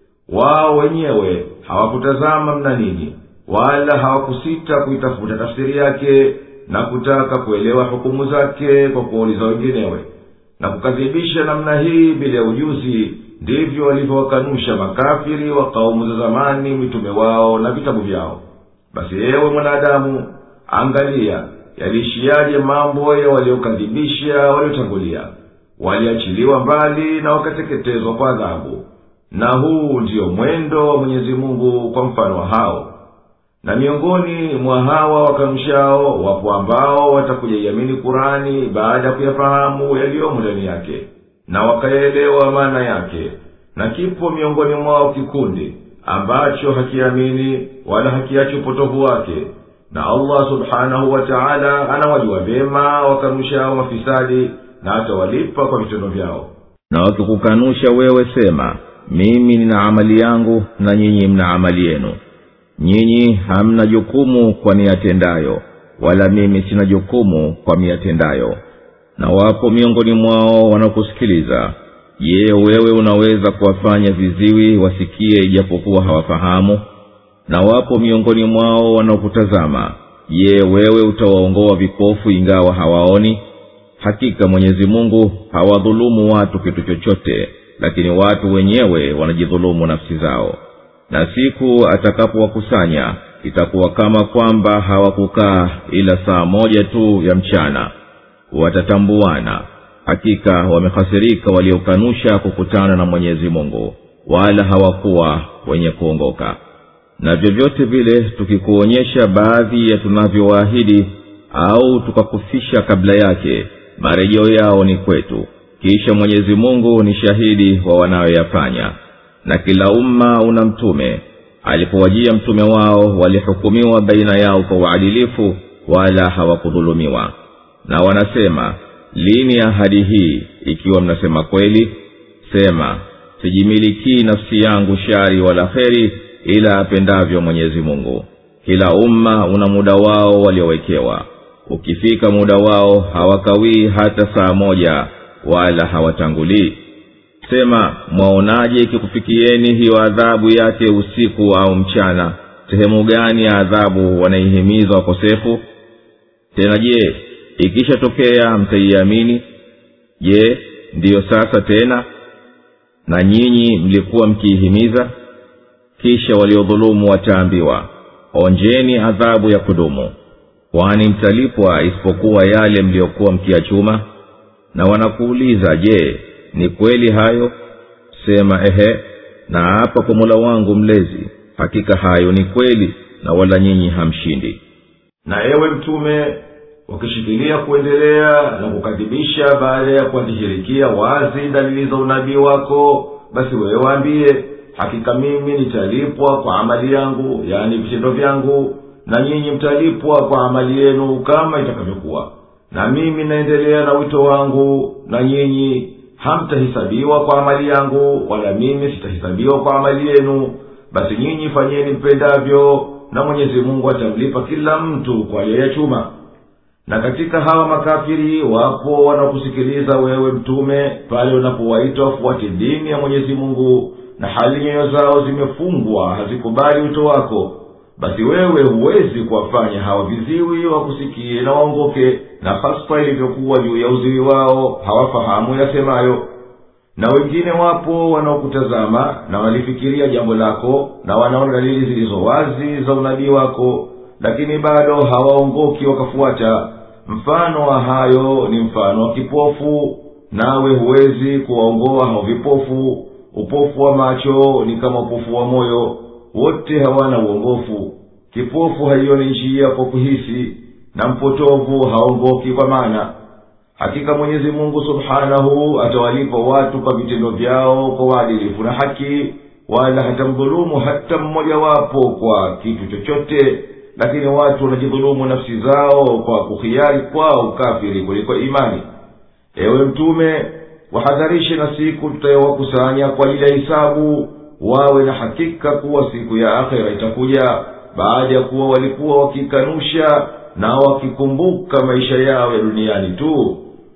wao wenyewe hawakutazama mna nini wala hawakusita kuitafuta tafsiri yake na kutaka kuelewa hukumu zake kwa kuwauliza wenginewe na kukadhibisha namna hii bila ya ujuzi ndivyo walivyowakanusha makafiri wa kaumu za zamani mitume wao na vitabu vyao basi yewe mwanadamu angalia yaliishiyaje mambo ya waliokadhibisha waliotangulia waliachiliwa mbali na wakateketezwa kwa adhabu na huu ndiyo mwendo wa mwenyezi mungu kwa mfano wa hao na miongoni mwa hawa wakanushao wapo ambao watakujaiamini kurani baada ya kuyafahamu yaliyomo ndani yake na wakayaelewa maana yake na kipo miongoni mwao kikundi ambacho hakiamini wala hakiachi upotovu wake na allah subhanahu wa taala anawajua vyema wakanushao mafisadi na atawalipa kwa vitendo vyao na wakikukanusha wewe sema mimi nina amali yangu na nyinyi mna amali yenu nyinyi hamna jukumu kwa niyatendayo wala mimi sina jukumu kwa miyatendayo na wapo miongoni mwao wanaokusikiliza je wewe unaweza kuwafanya viziwi wasikie ijapokuwa hawafahamu na wapo miongoni mwao wanaokutazama je wewe utawaongoa vipofu ingawa hawaoni hakika mwenyezi mungu hawadhulumu watu kitu chochote lakini watu wenyewe wanajidhulumu nafsi zao na siku atakapowakusanya itakuwa kama kwamba hawakukaa ila saa moja tu ya mchana watatambuana hakika wamehasirika waliokanusha kukutana na mwenyezi mungu wala hawakuwa wenye kuongoka na vyovyote vile tukikuonyesha baadhi ya tunavyowaahidi au tukakufisha kabla yake marejeo yao ni kwetu kisha mwenyezi mungu ni shahidi wa wanayoyafanya na kila umma una mtume alipowajia mtume wao walihukumiwa baina yao kwa uadilifu wala hawakudhulumiwa na wanasema lini ahadi hii ikiwa mnasema kweli sema sijimilikii nafsi yangu shari wala kheri ila apendavyo mwenyezi mungu kila umma una muda wao waliowekewa ukifika muda wao hawakawii hata saa moja wala hawatangulii sema mwaonaje ikikufikieni hiyo adhabu yake usiku au mchana sehemu gani ya adhabu wanaihimiza wakosefu tena je ikishatokea mtaiamini je ndiyo sasa tena na nyinyi mlikuwa mkiihimiza kisha waliodhulumu wataambiwa onjeni adhabu ya kudumu kwani mtalipwa isipokuwa yale mliyokuwa mkiyachuma na wanakuuliza je ni kweli hayo sema ehe na hapa kwa mola wangu mlezi hakika hayo ni kweli na wala nyinyi hamshindi na ewe mtume wakishikilia kuendelea na kukadhibisha baada ya kuwadhihirikia wazi dalili za unabii wako basi wewe waambie hakika mimi nitalipwa kwa amali yangu yaani vitendo vyangu na nyinyi mtalipwa kwa amali yenu kama itakavyokuwa na mimi naendelea na wito wangu na nyinyi hamtahisabiwa kwa amali yangu wala mimi sitahisabiwa kwa amali yenu basi nyinyi fanyeni mpendavyo na mwenyezi mungu atamlipa kila mtu kwa aliyechuma na katika hawa makafiri wapo wanaokusikiliza wewe mtume pale unapowaita wafuate dini ya mwenyezi mungu na hali nyoyo zao zimefungwa hazikubali wito wako basi wewe huwezi kuwafanya hawa viziwi wakusikie na waongoke na hasa ilivyokuwa juu ya uziwi wao hawafahamu yasemayo na wengine wapo wanaokutazama na walifikiria jambo lako na wanaona dalili zilizo wazi za unabii wako lakini bado hawaongoki wakafuata mfano wa hayo ni mfano wa kipofu nawe huwezi kuwaongoa hao vipofu upofu wa macho ni kama upofu wa moyo wote hawana uongofu kipofu haioni njia kwa kuhisi na mpotovu haongoki kwa maana hakika mwenyezi mungu subhanahu atawalipa watu kwa vitendo vyao kwa uadilifu na haki wala hatamdhulumu hata mmojawapo kwa kitu chochote lakini watu wanajidhulumu nafsi zao kwa kuhiari kwao ukafiri kuliko imani ewe mtume wahadharishe na siku tutayowakusanya kwa ajili ya hisabu wawe na hakika kuwa siku ya akhera itakuja baada ya kuwa walikuwa wakikanusha na wakikumbuka maisha yao ya duniani tu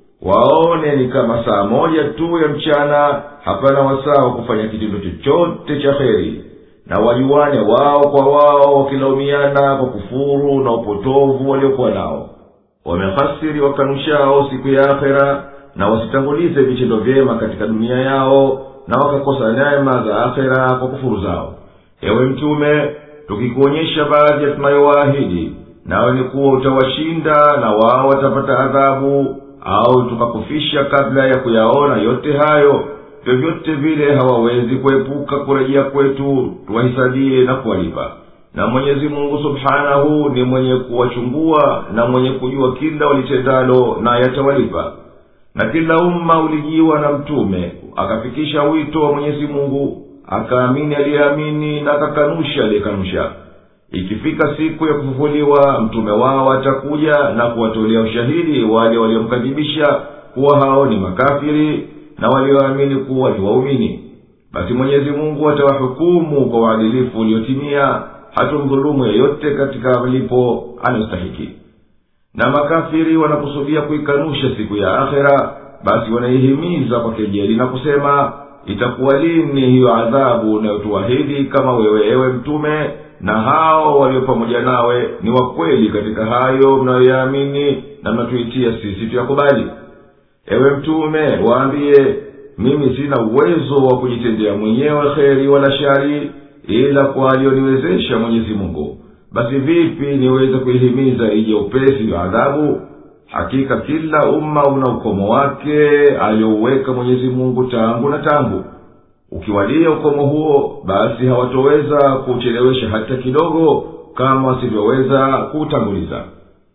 waone ni kama saa moja tu ya mchana hapana wasaa wa kufanya kitendo chochote cha heri na wajuane wao kwa wao wakilaumiana kwa kufuru na upotovu waliokuwa nao wamehasiri wakanushao siku ya akhera na wasitangulize vitendo vyema katika dunia yao na wakakosa neema za akhera kwa kufuru zao ewe mtume tukikuonyesha baadhi ya tunayowaahidi nawe ni kuwa utawashinda na wao watapata adhabu au tukakufisha kabla ya kuyaona yote hayo vyovyote vile hawawezi kuepuka kurejea kwetu tuwahisabie na kuwalipa na mwenyezi mungu subhanahu ni mwenye kuwachungua na mwenye kujua kila walitendalo na yatawalipa na kila umma ulijiwa na mtume akafikisha wito wa mwenyezi mungu akaamini aliyeamini na akakanusha aliyekanusha ikifika siku ya kufufuliwa mtume wao atakuja na kuwatolea ushahidi wale waliomkadhibisha kuwa hao ni makafiri na walioamini kuwa ni waumini basi mwenyezi mungu atawahukumu kwa uadilifu uliotimia hatumdhulumu yeyote katika malipo anayostahiki na makafiri wanakusudia kuikanusha siku ya akhera basi wanaihimiza kwa kejeli na kusema itakuwa lini hiyo adhabu unayotuahidi kama wewe ewe mtume na hao walio pamoja nawe ni wakweli katika hayo mnayoyaamini na mnatuitia sisi tuyakubali ewe mtume waambiye mimi sina uwezo wa kujitendea mwenyewe kheri wala shari ila kwa aliyoniwezesha mwenyezi mungu basi vipi niweze kuihimiza ije upesi wa adhabu hakika kila umma una ukomo wake aliyouweka mwenyezi mungu tangu na tangu ukiwalia ukomo huo basi hawatoweza kuuchelewesha hata kidogo kama wasivyoweza kuutanguliza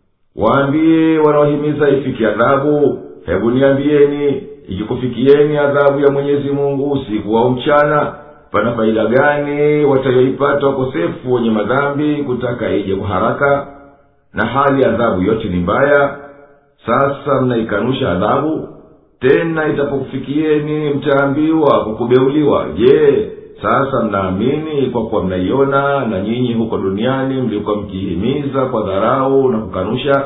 waambie wanaohimiza ifiki adhabu hebu niambieni ikikufikieni adhabu ya mwenyezi mungu usiku au mchana pana faida gani watayoipata wakosefu wenye madhambi kutaka ije kwa haraka na hali adhabu yote ni mbaya sasa mnaikanusha adhabu tena itapokufikieni mtaambiwa kwa kubeuliwa je sasa mnaamini kwa kuwa mnaiona na nyinyi huko duniani mlikuwa mkihimiza kwa dharau na kukanusha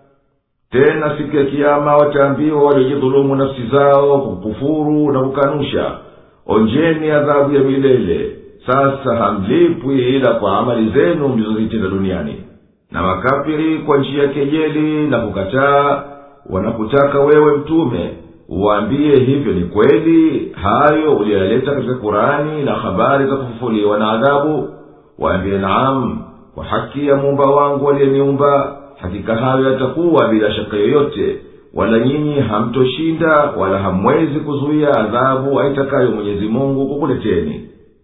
tena siku ya kiama wataambiwa waliojidhulumu nafsi zao kwa kukufuru na kukanusha onjeni adhabu ya milele sasa hamlipwi ila kwa amali zenu mlizozitenda duniani na makafiri kwa njia ya kejeli na kukataa wanakutaka wewe mtume uwaambie hivyo ni kweli hayo uliyoyaleta katika kurani na habari za kufufuliwa na adhabu waambie naam kwa haki ya muumba wangu aliyeniumba hakika hayo yatakuwa bila shaka yoyote wala nyinyi hamtoshinda wala hamwezi kuzuia adhabu aitakayo mwenyezi mungu kukuleteni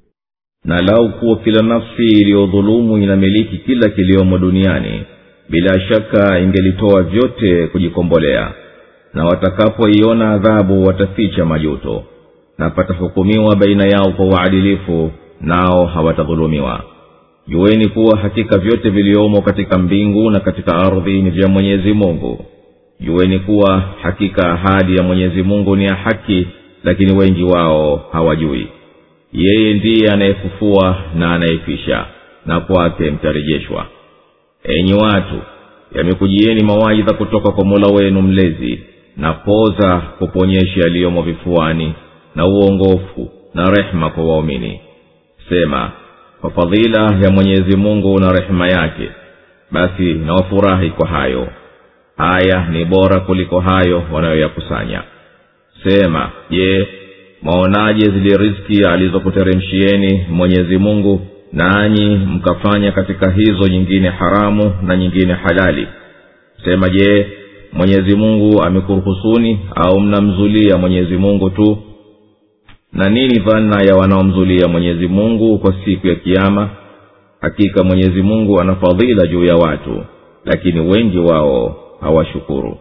na lau kuwa kila nafsi iliyodhulumu inamiliki kila kiliomo duniani bila shaka ingelitoa vyote kujikombolea na watakapoiona adhabu wataficha majuto na patahukumiwa baina yao kwa uadilifu nao hawatadhulumiwa jueni kuwa hakika vyote viliomo katika mbingu na katika ardhi ni vya mwenyezi mungu jueni kuwa hakika ahadi ya mwenyezi mungu ni ya haki lakini wengi wao hawajui yeye ndiye anayefufua na anayefisha na kwake mtarejeshwa enyi watu yamekujieni mawaidha kutoka kwa mola wenu mlezi na poza kuponyesha yaliyomo vifuani na uongofu na rehema kwa waumini sema kwa fadhila ya mwenyezi mungu na rehema yake basi nawafurahi kwa hayo haya ni bora kuliko hayo wanayoyakusanya sema je mwaonaje zile riziki alizokuteremshieni mwenyezi mungu nanyi mkafanya katika hizo nyingine haramu na nyingine halali sema je mwenyezi mungu amekuruhusuni au mnamzulia mwenyezi mungu tu na nini dhana ya wanaomzulia mwenyezi mungu kwa siku ya kiama hakika mwenyezi mungu ana fadhila juu ya watu lakini wengi wao hawashukuru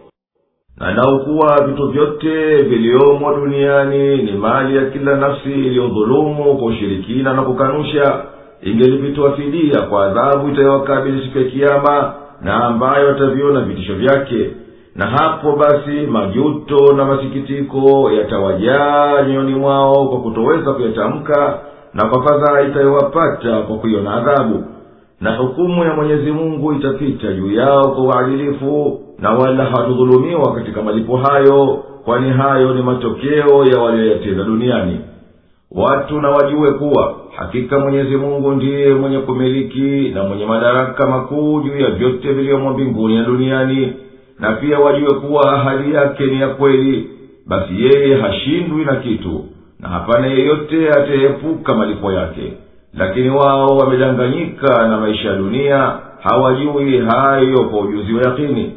na naukuwa vitu vyote viliomo duniani ni mali ya kila nafsi iliyodhulumu kwa ushirikina na kukanusha ingelivitoa fidia kwa adhabu itayowakabili siku ya kiama na ambayo wataviona vitisho vyake na hapo basi majuto na masikitiko yatawajaa nyoyoni mwao kwa kutoweza kuyatamka na kwa fadhaa itayowapata kwa kuiona adhabu na hukumu ya mwenyezi mungu itapita juu yao kwa uadilifu na wala hawatudhulumiwa katika malipo hayo kwani hayo ni matokeo ya walioyatenda duniani watu na wajue kuwa hakika mwenyezi mungu ndiye mwenye kumiliki na mwenye madaraka makuu juu ya vyote vilivyomo mbinguni na duniani na pia wajue kuwa ahadi yake ni ya kweli basi yeye hashindwi na kitu na hapana yeyote atayeepuka malipo yake lakini wao wamedanganyika na maisha ya dunia hawajui hayo kwa ujuzi wa yakini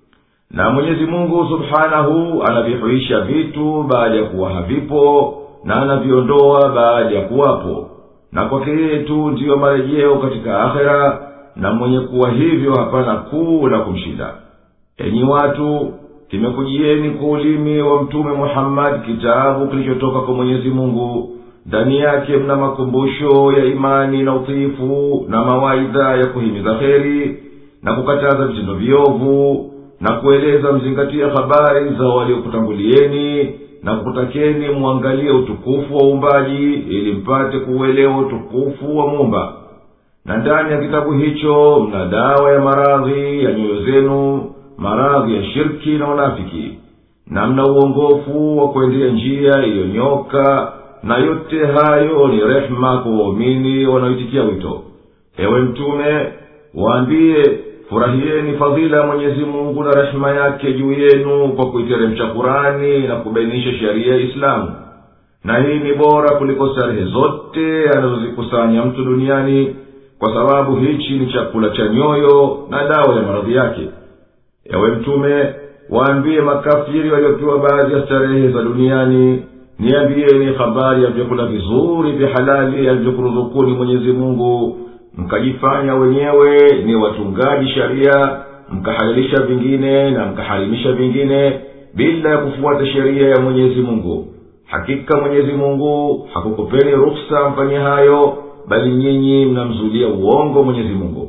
na mwenyezi mungu subhanahu anavihuisha vitu baada ya kuwa havipo na anaviondoa baada ya kuwapo na kwake yeye tu ndiyo marejeo katika akhera na mwenye kuwa hivyo hapana kuu la kumshinda enyi watu kimekujieni kwa ulimi wa mtume muhammadi kitabu kilichotoka kwa mwenyezi mungu ndani yake mna makumbusho ya imani na utiifu na mawaidha ya kuhimiza kheri na kukataza vitendo viovu na kueleza mzingatia habari za waliokutangulieni na kukutakeni mwangalie utukufu wa uumbaji ili mpate kuuelewa utukufu wa muumba na ndani ya kitabu hicho mna dawa ya maradhi ya nyoyo zenu maradhi ya shirki na unafiki na mna uongofu wa kuendea njia iliyonyoka na yote hayo ni rehema kwa waumini wanaoitikia wito ewe mtume waambie furahieni fadhila ya mwenyezi mungu na rehema yake juu yenu kwa kuiteremsha kurani na kubainisha sheria ya islamu na hii ni bora kuliko starehe zote anazozikusanya mtu duniani kwa sababu hichi ni chakula cha nyoyo na dawa ya maradhi yake ewe mtume waambie makafiri waliopewa baadhi ya starehe za duniani niambieni habari ya vyakula vizuri vya halali alivyokuruzukuni mwenyezi mungu mkajifanya wenyewe ni watungaji sharia mkahalalisha vingine na mkaharimisha vingine bila ya kufuata sheria ya mwenyezi mungu hakika mwenyezi mungu hakukupeni ruksa mfanye hayo bali nyinyi mnamzulia uongo mwenyezi mungu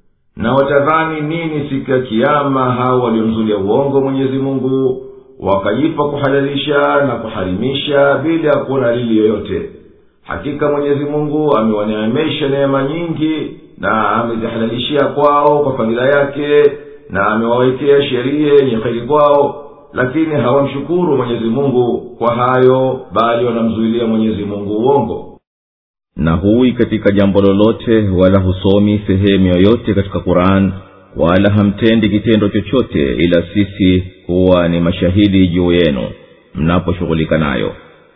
na watadhani nini siku ya kiama hao waliomzulia uongo mwenyezi mungu wakajipa kuhalalisha na kuharimisha bila ya kuona lili yoyote hakika mwenyezi mungu amewaneemesha neema nyingi na amezihalalishia kwao kwa fadhila yake na amewawekea sheria yenye kheri kwao lakini hawamshukuru mwenyezi mungu kwa hayo bali wanamzuilia mwenyezi mungu uongo na huwi katika jambo lolote wala husomi sehemu yoyote katika quran wala hamtendi kitendo chochote ila sisi huwa ni mashahidi juu yenu mnaposhughulika nayo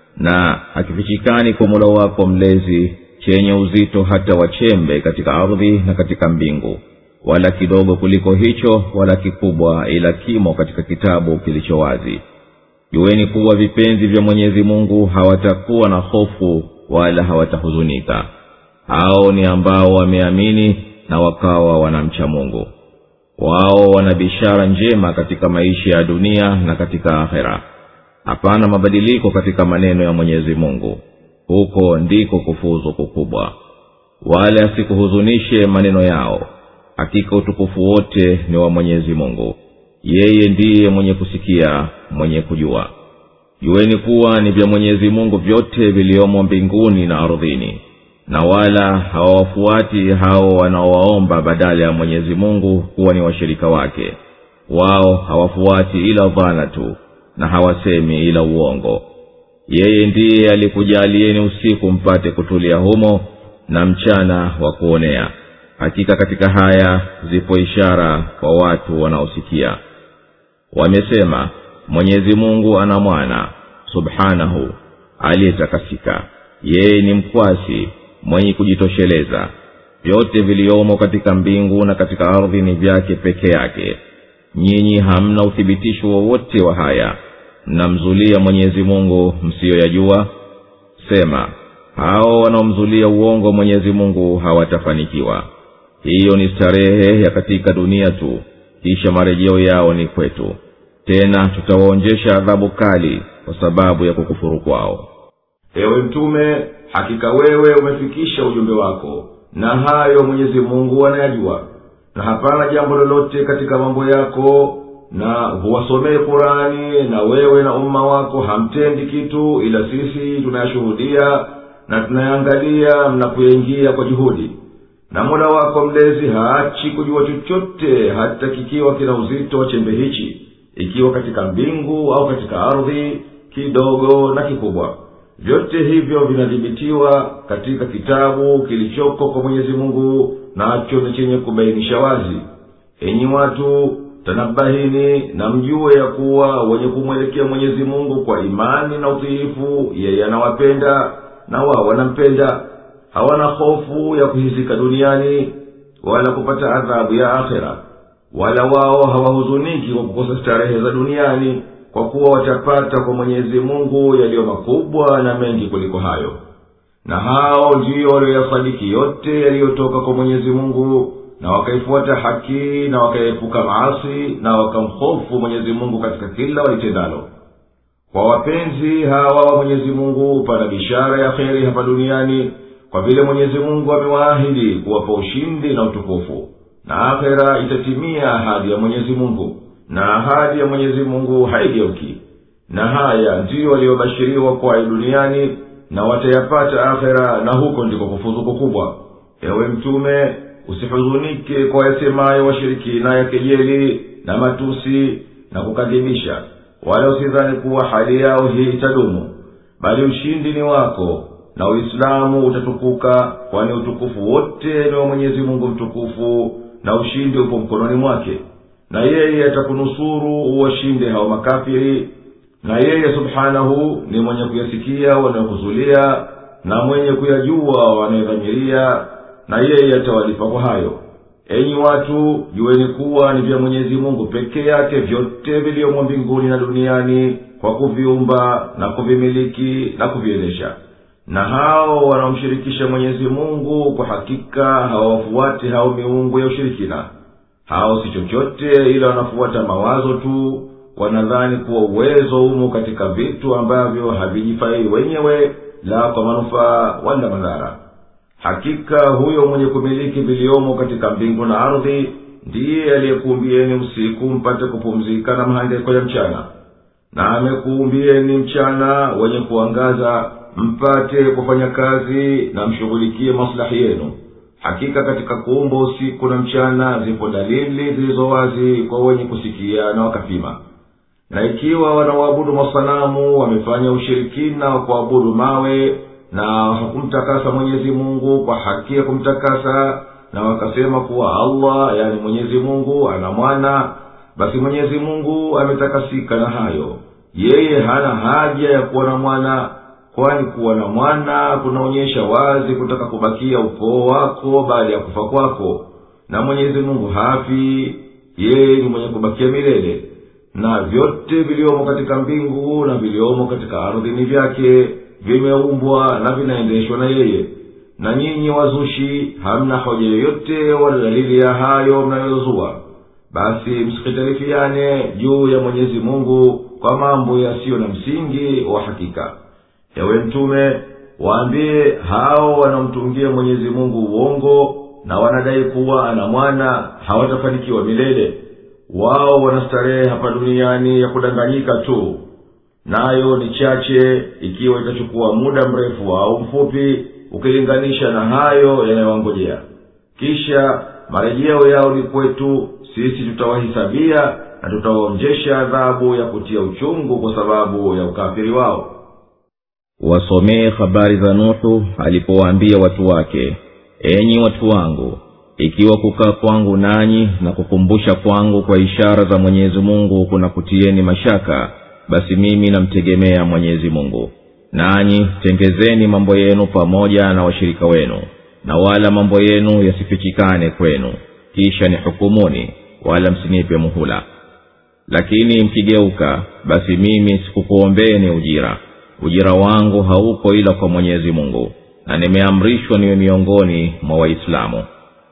na hakifichikani kwa mola wako mlezi chenye uzito hata wachembe katika ardhi na katika mbingu wala kidogo kuliko hicho wala kikubwa ila kimo katika kitabu kilicho wazi jueni kuwa vipenzi vya mwenyezi mungu hawatakuwa na hofu wala hawatahuzunika hao ni ambao wameamini na wakawa wanamcha mungu wao wana bishara njema katika maisha ya dunia na katika akhera hapana mabadiliko katika maneno ya mwenyezi mungu huko ndiko kufuzu kukubwa wala asikuhuzunishe maneno yao hakika utukufu wote ni wa mwenyezi mungu yeye ndiye mwenye kusikia mwenye kujua jueni kuwa ni vya mwenyezi mungu vyote viliomo mbinguni na ardhini na wala hawawafuati hao wanaowaomba badala ya mwenyezi mungu kuwa ni washirika wake wao hawafuati ila dhana tu na hawasemi ila uongo yeye ndiye alikujalieni usiku mpate kutulia humo na mchana wa kuonea hakika katika haya zipo ishara kwa watu wanaosikia wamesema mwenyezi mungu ana mwana subhanahu aliyetakasika yeye ni mkwasi mwenye kujitosheleza vyote viliomo katika mbingu na katika ardhi ni vyake peke yake nyinyi hamna uthibitisho wowote wa haya mnamzulia mwenyezi mungu msiyoyajua sema hao wanaomzulia uongo mwenyezi mungu hawatafanikiwa hiyo ni starehe ya katika dunia tu kisha marejeo yao ni kwetu tena tutawaonjesha adhabu kali kwa sababu ya kukufuru kwao ewe mtume hakika wewe umefikisha ujumbe wako na hayo mwenyezi mungu anayajua na hapana jambo lolote katika mambo yako na huwasomee kurani na wewe na umma wako hamtendi kitu ila sisi tunayashuhudia na tunayaangalia mnapoyaingia kwa juhudi na mola wako mlezi haachi kujua chochote hata kikiwa kina uzito wa chembe hichi ikiwa katika mbingu au katika ardhi kidogo na kikubwa vyote hivyo vinadhibitiwa katika kitabu kilichoko kwa mwenyezi mungu nacho ni chenye kubainisha wazi enyi watu tanabahini na mjue ya kuwa wenye kumwelekea mwenyezi mungu kwa imani na utiifu yeye anawapenda na wao wanampenda hawana hofu ya kuhizika duniani wala kupata adhabu ya akhera wala wao hawahuzuniki kwa kukosa starehe za duniani kwa kuwa watapata kwa mwenyezi mungu yaliyo makubwa na mengi kuliko hayo na hao ndiyo walioyasadiki yote yaliyotoka kwa mwenyezi mungu na wakaifuata haki na wakaepuka maasi na wakamhofu mwenyezi mungu katika kila walitendalo kwa wapenzi hawa wa mwenyezi mungu pana bishara ya kheri hapa duniani kwa vile mwenyezi mungu amewaahidi kuwapa ushindi na utukufu na akhera itatimia ahadi ya mwenyezi mungu na ahadi ya mwenyezi mungu haigeuki na haya ndiyo waliyobashiriwa kwayo duniani na watayapata akhera na huko ndiko kufuzu kukubwa ewe mtume usihuzunike kwa yasemayo washirikina ya kejeli na matusi na kukadhibisha wala usidhani kuwa hali yao hii itadumu bali ushindi ni wako na uislamu utatukuka kwani utukufu wote ni wa mwenyezi mungu mtukufu na ushindi upo mkononi mwake na yeye atakunusuru uwashinde hao makafiri na yeye subhanahu ni mwenye kuyasikia wanayohuzulia na mwenye kuyajua wanayodhamiria na yeye atawalipa kwa hayo enyi watu jueni kuwa ni vya mwenyezi mungu peke yake vyote viliomo mbinguni na duniani kwa kuviumba na kuvimiliki na kuviendesha na hao wanaomshirikisha mwenyezi mungu kwa hakika hawawafuati hao miungu ya ushirikina hao si chochote ila wanafuata mawazo tu wanadhani kuwa uwezo umo katika vitu ambavyo havijifai wenyewe la kwa manufaa wala madhara hakika huyo mwenye kumiliki viliomo katika mbingu na ardhi ndiye aliyekuumbieni usiku mpate kupumzika na mahangaiko ya mchana na amekuumbieni mchana wenye kuangaza mpate kufanya kazi na mshughulikie maslahi yenu hakika katika kuumba usiku na mchana zipo dalili zilizo wazi kwa wenye kusikia na wakapima na ikiwa wanaoabudu masanamu wamefanya ushirikina wa kuabudu mawe na hakumtakasa mwenyezi mungu kwa haki ya kumtakasa na wakasema kuwa allah yani mwenyezi mungu ana mwana basi mwenyezi mungu ametakasika na hayo yeye hana haja ya kuwa na mwana kwani kuwa na mwana kunaonyesha wazi kutaka kubakia ukoo wako baada ya kufa kwako na mwenyezi mungu hafi yeye ni mwenye kubakia milele na vyote viliomo katika mbingu na viliomo katika ardhi ni vyake vimeumbwa na vinaendeshwa na yeye na nyinyi wazushi hamna hoja yoyote wala dalili ya hayo mnayozua basi msikitalifiane juu ya mwenyezi mungu kwa mambo yasiyo na msingi wa hakika yawe mtume waambie hao wanaomtungia mwenyezi mungu uongo na wanadai kuwa ana mwana hawatafanikiwa milele wao wanastarehe hapa duniani ya kudanganyika tu nayo ni chache ikiwa itachukua muda mrefu au mfupi ukilinganisha na hayo yanayowangojea kisha marejeo yao ni kwetu sisi tutawahisabia na tutawaonjesha adhabu ya kutia uchungu kwa sababu ya ukafiri wao wasomee habari za nuhu alipowaambia watu wake enyi watu wangu ikiwa kukaa kwangu nanyi na kukumbusha kwangu kwa ishara za mwenyezi mungu kuna kutieni mashaka basi mimi namtegemea mwenyezi mungu nanyi tengezeni mambo yenu pamoja na washirika wenu na wala mambo yenu yasifichikane kwenu kisha ni hukumuni wala msinipe muhula lakini mkigeuka basi mimi sikukuombeeni ujira ujira wangu hauko ila kwa mwenyezi mungu na nimeamrishwa niwe miongoni mwa waislamu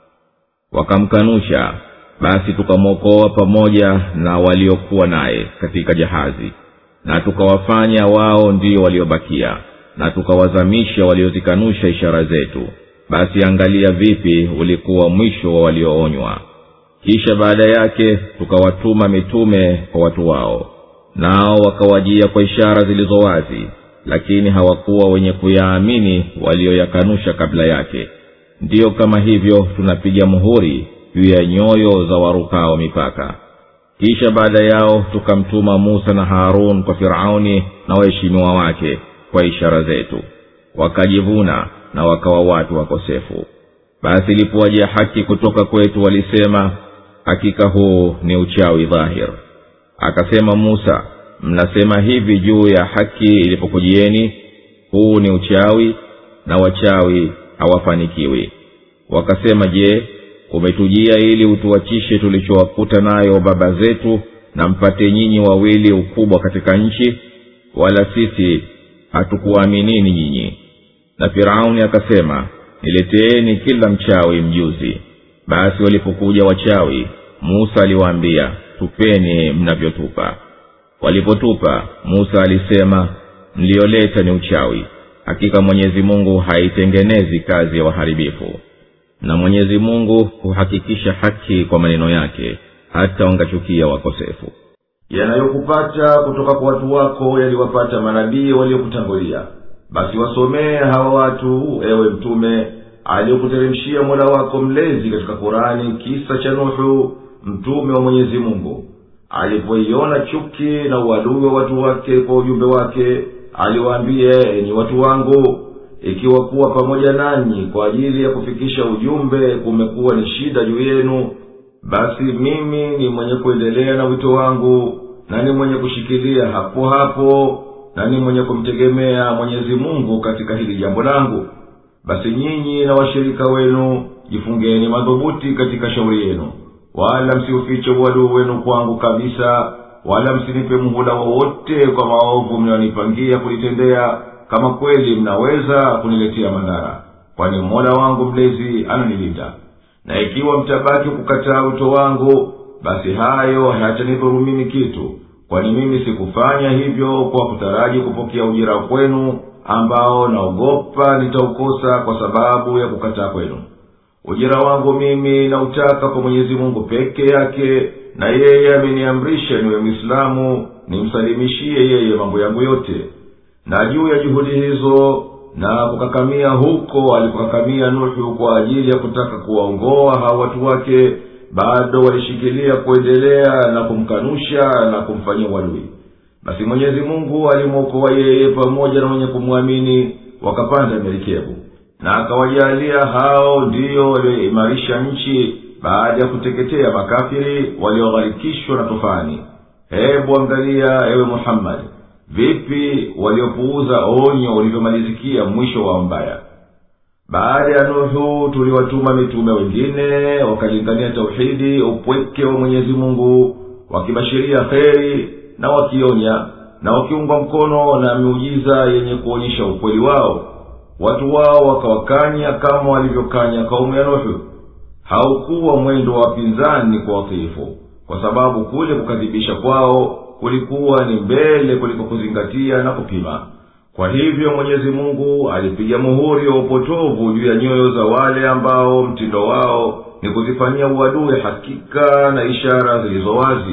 wakamkanusha basi tukamwokoa pamoja na waliokuwa naye katika jahazi na tukawafanya wao ndio waliobakia na tukawazamisha waliozikanusha ishara zetu basi angalia vipi ulikuwa mwisho wa walioonywa kisha baada yake tukawatuma mitume kwa watu wao nao wakawajia kwa ishara zilizo wazi lakini hawakuwa wenye kuyaamini walioyakanusha kabla yake ndiyo kama hivyo tunapiga muhuri juu ya nyoyo za warukao mipaka kisha baada yao tukamtuma musa na harun kwa firauni na waheshimiwa wake kwa ishara zetu wakajivuna na wakawa watu wakosefu basi ilipowaja haki kutoka kwetu walisema hakika huu ni uchawi dhahir akasema musa mnasema hivi juu ya haki ilipokujieni huu ni uchawi na wachawi hawafanikiwi wakasema je umetujia ili utuachishe tulichowakuta nayo baba zetu na mpate nyinyi wawili ukubwa katika nchi wala sisi hatukuaminini nyinyi na firauni akasema nileteeni kila mchawi mjuzi basi walipokuja wachawi musa aliwaambia tupeni mnavyotupa walipotupa musa alisema mliyoleta ni uchawi hakika mwenyezi mungu haitengenezi kazi ya waharibifu na mwenyezi mungu huhakikisha haki kwa maneno yake hata wangachukia wakosefu yanayokupata kutoka kwa watu wako yaliwapata manabii waliokutangulia basi wasomee hawa watu ewe mtume aliyokuteremshia mola wako mlezi katika kurani kisa cha nuhu mtume wa mwenyezi mungu alipoiona chuki na uadui wa watu wake kwa ujumbe wake aliwaambia enyi watu wangu ikiwa kuwa pamoja nanyi kwa ajili ya kufikisha ujumbe kumekuwa ni shida juu yenu basi mimi ni mwenye kuendelea na wito wangu na ni mwenye kushikilia hapo hapo na ni mwenye kumtegemea mwenyezi mungu katika hili jambo langu basi nyinyi na washirika wenu jifungeni madhubuti katika shauri yenu wala msiufiche uadui wenu kwangu kabisa wala msinipe muhula wowote kwa maovu mnayonipangia kulitendea kama kweli mnaweza kuniletea madhara kwani mola wangu mlezi ananilinda na ikiwa mtabaki kukataa wito wangu basi hayo hayatanidhuru mimi kitu kwani mimi sikufanya hivyo kwa kutaraji kupokea ujira kwenu ambao naogopa nitaukosa kwa sababu ya kukataa kwenu ujira wangu mimi nautaka kwa mwenyezi mungu peke yake na yeye ameniamrisha niwe mwislamu nimsalimishie yeye mambo yangu yote na juu ya juhudi hizo na kukakamia huko alikokakamia nuhu kwa ajili ya kutaka kuwaongoa hawa watu wake bado walishikilia kuendelea na kumkanusha na kumfanyia uadui basi mwenyezi mungu alimwokoa yeye pamoja na wenye kumwamini wakapanda merikebu na akawajalia hao ndiyo walioimarisha nchi baada ya kuteketea makafiri waliogharikishwa na tufani hebu angalia ewe muhammadi vipi waliopuuza onyo ulivyomalizikia mwisho wa mbaya baada ya nuhu tuliwatuma mitume wengine wakalingania tauhidi upweke wa mwenyezi mungu wakibashiria kheri na wakionya na wakiungwa mkono na miujiza yenye kuonyesha ukweli wao watu wao wakawakanya kama walivyokanya kaumu ya nuhu haukuwa mwendo wa wapinzani kwa watiifu kwa sababu kule kukadhibisha kwao kulikuwa ni mbele kuliko kuzingatia na kupima kwa hivyo mwenyezi mungu alipiga muhuri wa upotovu juu ya nyoyo za wale ambao mtindo wao ni kuzifanyia uadui hakika na ishara zilizo wazi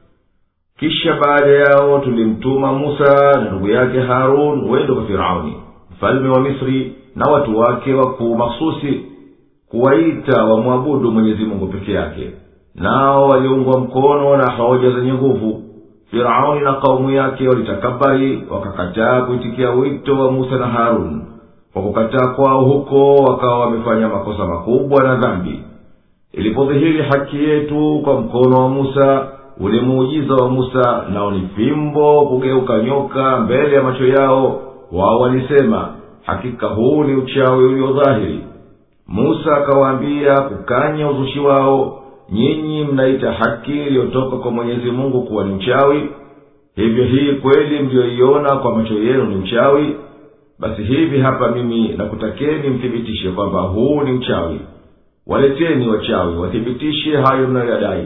kisha baada yao tulimtuma musa na ndugu yake harun wendo kwa firauni mfalme wa misri na watu wake wakuu makhususi kuwaita wamwabudu mwenyezi mungu peke yake nao waliungwa mkono na hoja zenye nguvu firauni na kaumu yake walitakabari wakakataa kuitikia wito wa musa na harun kwa kukataa kwao huko wakawa wamefanya makosa makubwa na dhambi ilipodhihiri haki yetu kwa mkono wa musa ule muujiza wa musa nao ni fimbo kugeuka nyoka mbele ya macho yao wao walisema hakika huu ni uchawi uliodhahiri musa akawaambia kukanya uzushi wao nyinyi mnaita haki iliyotoka kwa mwenyezi mungu kuwa ni uchawi hivyo hii kweli mliyoiona kwa macho yenu ni uchawi basi hivi hapa mimi nakutakeni mthibitishe kwamba huu ni uchawi waleteni wachawi wathibitishe hayo mnayoyadai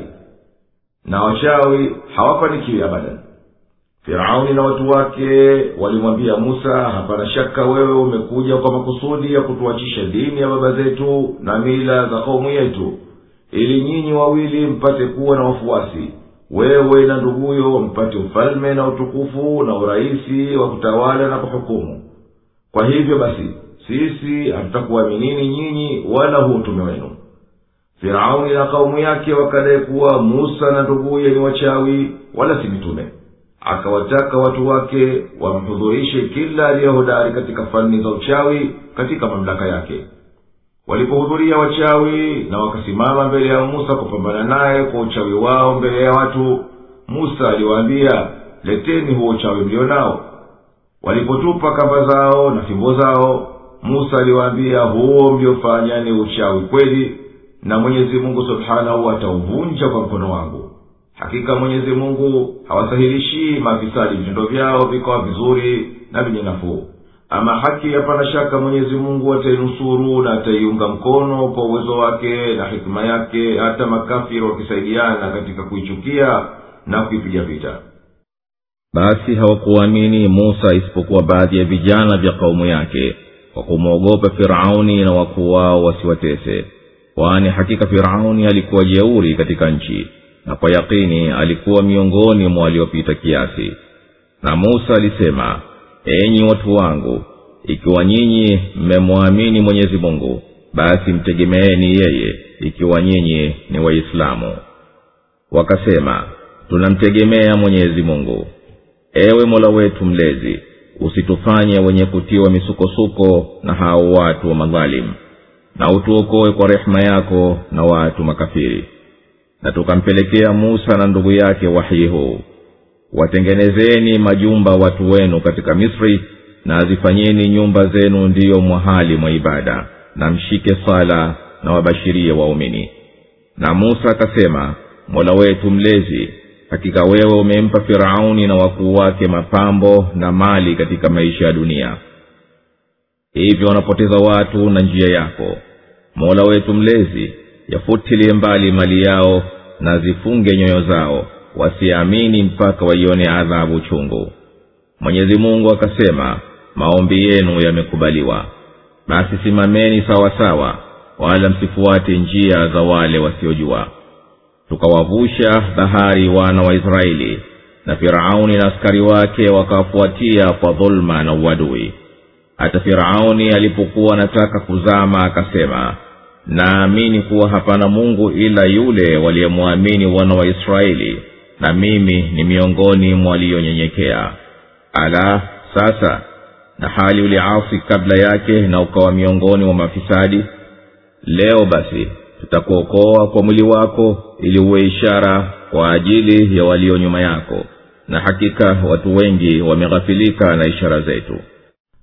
na wachawi hawafanikiwi abadan firauni na watu wake walimwambia musa hapana shaka wewe umekuja kwa makusudi ya kutuachisha dini ya baba zetu na mila za kaumu yetu ili nyinyi wawili mpate kuwa na wafuasi wewe na nduguyo mpate ufalme na utukufu na urahisi wa kutawala na kuhukumu kwa hivyo basi sisi hatutakuaminini nyinyi wala huu utume wenu firauni na kaumu yake wakadai kuwa musa na nduguye ni wachawi wala si mitume akawataka watu wake wamhudhurishe kila aliyehodari katika fani za uchawi katika mamlaka yake walipohudhuria wachawi na wakasimama mbele ya musa kupambana naye kwa uchawi wao mbele ya watu musa aliwaambia leteni huo uchawi mlio nao walipotupa kamba zao na fimbo zao musa aliwaambia huo mliofanya ni uchawi kweli na mwenyezi mungu subhanahu atauvunja kwa mkono wangu hakika mwenyezi mungu hawasahilishii maafisadi vitendo vyao vikawa vizuri na vyenye nafuu ama haki hapana shaka mwenyezi mungu atainusuru na ataiunga mkono kwa uwezo wake na hikima yake hata makafiri wakisaidiana katika kuichukia na kuipiga vita basi hawakuamini musa isipokuwa baadhi ya vijana vya kaumu yake kwa kumwogopa firauni na wakuu wao wasiwatese kwani hakika firauni alikuwa jeuri katika nchi na kwa yakini alikuwa miongoni mwa waliopita kiasi na musa alisema enyi watu wangu ikiwa nyinyi mmemwamini mwenyezi mungu basi mtegemeeni yeye ikiwa nyinyi ni waislamu wakasema tunamtegemea mwenyezi mungu ewe mola wetu mlezi usitufanye wenye kutiwa misukosuko na hao watu wa madhalimu na utuokoe kwa rehema yako na watu makafiri na tukampelekea musa na ndugu yake wahyi huu watengenezeni majumba watu wenu katika misri na zifanyeni nyumba zenu ndiyo mwahali mwa ibada na mshike sala na wabashirie waumini na musa akasema mola wetu mlezi hakika wewe umempa firauni na wakuu wake mapambo na mali katika maisha ya dunia hivyo wanapoteza watu na njia yako mola wetu mlezi yafutilie mbali mali yao na zifunge nyoyo zao wasiamini mpaka waione adhabu chungu mwenyezi mungu akasema maombi yenu yamekubaliwa basi simameni sawa sawa wala msifuate njia za wale wasiojua tukawavusha bahari wana wa israeli na firauni na askari wake wakawafuatia kwa dhuluma na uadui hata firauni alipokuwa anataka kuzama akasema naamini kuwa hapana mungu ila yule waliyemwamini wana wa israeli na mimi ni miongoni mwa waliyonyenyekea ala sasa na hali uliasi kabla yake na ukawa miongoni mwa mafisadi leo basi tutakuokoa kwa mwili wako ili uwe ishara kwa ajili ya walio nyuma yako na hakika watu wengi wameghafilika na ishara zetu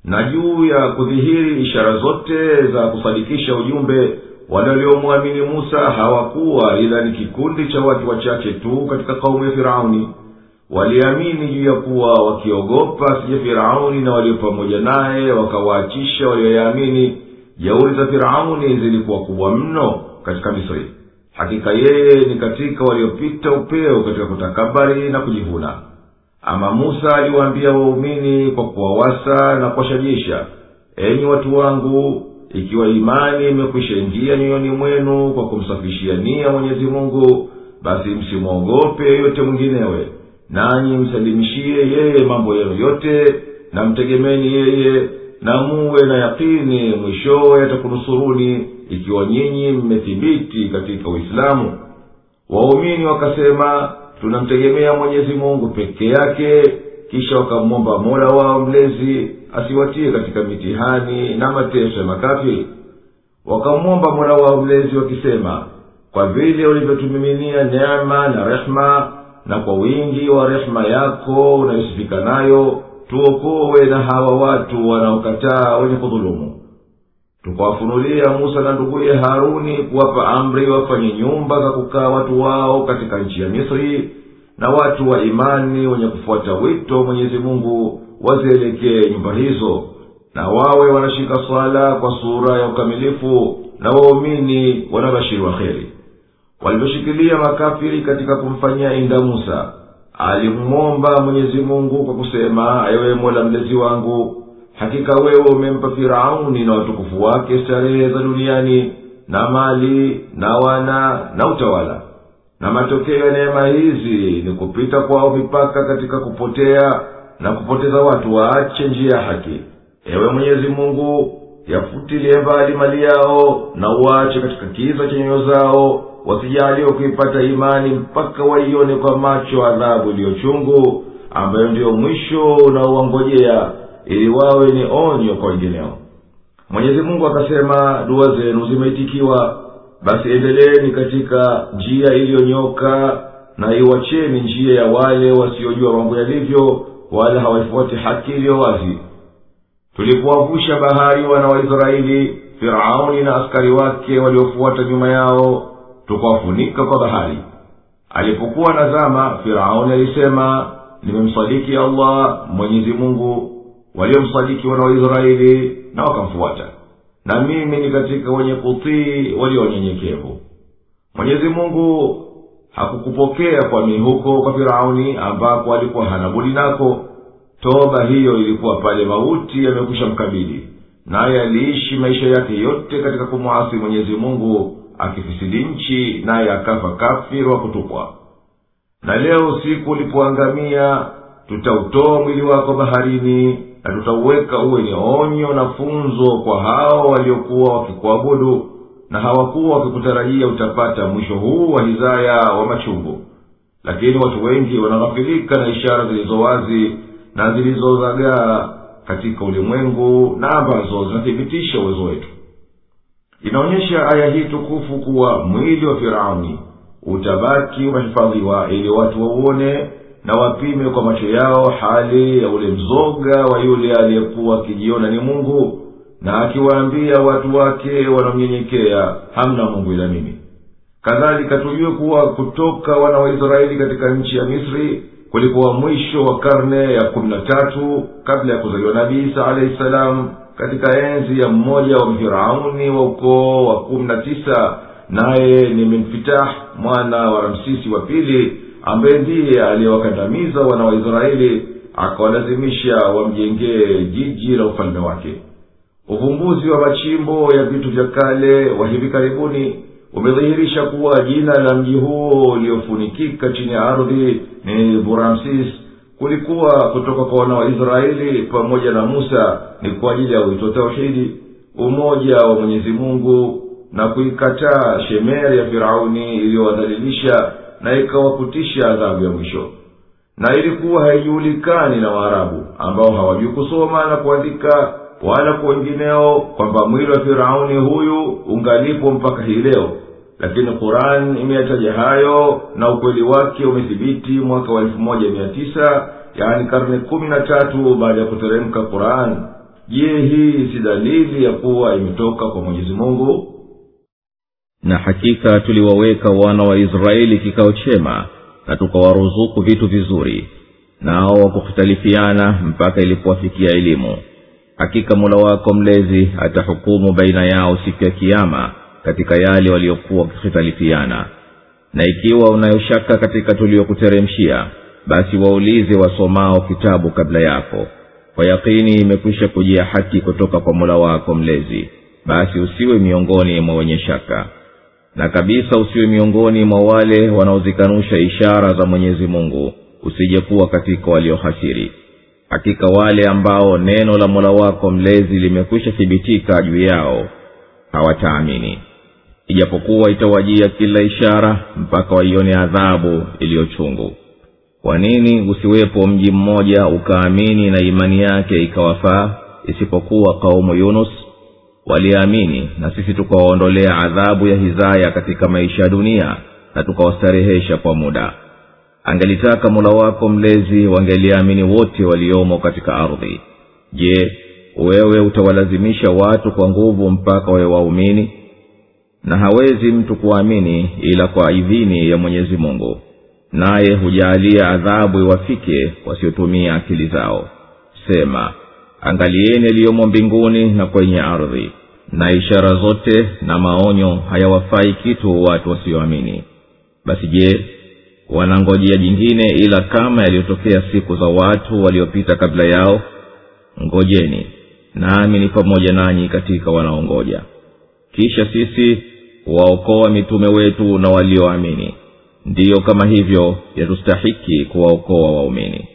na juu ya kudhihiri ishara zote za kusadikisha ujumbe wale waliomwamini musa hawakuwa ila ni kikundi cha watu wachache tu katika kaumu ya firauni waliamini juu ya kuwa wakiogopa sije firauni na walio pamoja naye wakawaachisha walioyaamini jeuri za firauni zilikuwa kubwa mno katika misri hakika yeye ni katika waliopita upeo katika kutakabari na kujivuna ama musa aliwaambia waumini kwa kuwawasa na kuwashajisha enyi watu wangu ikiwa imani imekwisha ingia nyoyoni mwenu kwa kumsafishia nia mwenyezi mungu basi msimwogope yeyote mwinginewe nanyi msalimishie yeye mambo yenu yote na mtegemeni yeye na muwe na yakini mwishowe atakunusuruni ikiwa nyinyi mmethibiti katika uislamu waumini wakasema tunamtegemea mwenyezi mungu peke yake kisha wakamwomba mola wao mlezi asiwatie katika mitihani na mateso ya makafiri wakamwomba mola wao mlezi wakisema kwa vile ulivyotumiminia neema na rehma na kwa wingi wa rehema yako unayosifika nayo tuokowe na hawa watu wanaokataa wenye kudhulumu tukawafunulia musa na nduguye haruni kuwapa amri wafanye nyumba za kukaa watu wao katika nchi ya misri na watu wa imani wenye kufuata wito wa mwenyezi mungu wazielekee nyumba hizo na wawe wanashika swala kwa sura ya ukamilifu na waumini wanabashiriwa kheri walivyoshikilia makafiri katika kumfanyia inda musa alimwomba mwenyezi mungu kwa kusema ewe mola mlezi wangu hakika wewe umempa firauni na watukufu wake starehe za duniani na mali na wana na utawala na matokeo ya neema hizi ni kupita kwao mipaka katika kupotea na kupoteza watu waache njia ya haki ewe mwenyezi mungu yafutilie mbali mali yao na uache katika kiza cha nyoyo zao wasijaliwe kuipata imani mpaka waione kwa macho adhabu iliyochungu ambayo ndiyo mwisho unaowangojea ili wawe ni onyo kwa wengineo mwenyezi mungu akasema dua zenu zimeitikiwa basi endeleeni katika njia iliyonyoka na iwacheni njia ya wale wasiojua mambo yalivyo wala hawaifuati haki iliyo wazi tulipowavusha bahari wana wa israeli firauni na askari wake waliofuata nyuma yao tukawafunika kwa bahari alipokuwa nazama firauni alisema nimemsadiki allah mwenyezi mungu waliomsadiki wana wa israeli na wakamfuata na mimi ni katika wenye kutii walio wanyenyekevu mwenyezi mungu hakukupokea kwamini huko kwa firauni ambako alikuwa hana budi nako toba hiyo ilikuwa pale mauti yamekwisha mkabili naye aliishi maisha yake yote katika kumwasi mwenyezi mungu akifisidi nchi naye akafa kafiri wa kutupwa na leo usiku ulipoangamia tutautoa mwili wako baharini na tutauweka uwe ni onyo na funzo kwa hao waliokuwa wakikuabudu na hawakuwa wakikutarajia utapata mwisho huu wa hizaya wa machungu lakini watu wengi wanaghafilika na ishara zilizo wazi na zilizozagaa katika ulimwengu na ambazo zinathibitisha uwezo wetu inaonyesha aya hii tukufu kuwa mwili wa firauni utabaki umehifadhiwa ili watu wauone na wapime kwa macho yao hali ya ule mzoga wa yule aliyekuwa akijiona ni mungu na akiwaambia watu wake wanaomnyenyekea hamna mungu ila mimi kadhalika tujue kuwa kutoka wana wa israeli katika nchi ya misri kulikuwa mwisho wa karne ya kumi na tatu kabla ya kuzaliwa nabii isa alahi salam katika enzi ya mmoja wa mfirauni wa ukoo wa kumi na tisa naye ni minfitah mwana wa ramsisi wa pili ambaye ndiye aliyewakandamiza wana wa israeli akawalazimisha wamjengee jiji la ufalme wake uvumbuzi wa machimbo ya vitu vya kale wa hivi karibuni umedhihirisha kuwa jina la mji huo uliofunikika chini ya ardhi ni buramsis kulikuwa kutoka kwa wana wa israeli pamoja na musa ni kwa ajili ya wito tauhidi umoja wa mwenyezi mungu na kuikataa shemeri ya firauni iliyowadhalilisha na ikawakutisha adhabu ya mwisho na ilikuwa haijulikani na waarabu ambao hawajui kusoma na kuandika wala kwa wengineo kwamba mwili wa firauni huyu ungalipo mpaka hii leo lakini quran imeyataja hayo na ukweli wake umethibiti mwaka wa elfu moja mia tisa yaani karne kumi na tatu baada ya kuteremka quran je hii si dalili ya kuwa imetoka kwa mwenyezi mungu na hakika tuliwaweka wana wa israeli kikao chema na tukawaruzuku vitu vizuri nao wakuhtalifiana mpaka ilipowafikia elimu hakika mola wako mlezi atahukumu baina yao siku ya kiama katika yale waliokuwa wakihitalifiana na ikiwa unayoshaka katika tuliyokuteremshia basi waulize wasomao kitabu kabla yako kwa yakini imekwisha kujia haki kutoka kwa mola wako mlezi basi usiwe miongoni mwa wenye shaka na kabisa usiwe miongoni mwa wale wanaozikanusha ishara za mwenyezi mungu usije kuwa katika waliohasiri hakika wale ambao neno la mola wako mlezi limekwisha thibitika juu yao hawataamini ijapokuwa itawajia kila ishara mpaka waione adhabu iliyochungu kwa nini usiwepo mji mmoja ukaamini na imani yake ikawafaa isipokuwa kaumu yunus waliamini na sisi tukawaondolea adhabu ya hizaya katika maisha ya dunia na tukawastarehesha kwa muda angelitaka mola wako mlezi wangeliamini wote waliomo katika ardhi je wewe utawalazimisha watu kwa nguvu mpaka wawe waumini na hawezi mtu kuamini ila kwa idhini ya mwenyezi mungu naye hujaalia adhabu iwafike wasiotumia akili zao sema angalieni yaliyomo mbinguni na kwenye ardhi na ishara zote na maonyo hayawafai kitu watu wasioamini basi je wanangojea jingine ila kama yaliyotokea siku za watu waliopita kabla yao ngojeni nami ni pamoja nanyi katika wanaongoja kisha sisi waokoa mitume wetu na walioamini ndiyo kama hivyo yatustahiki kuwaokoa waumini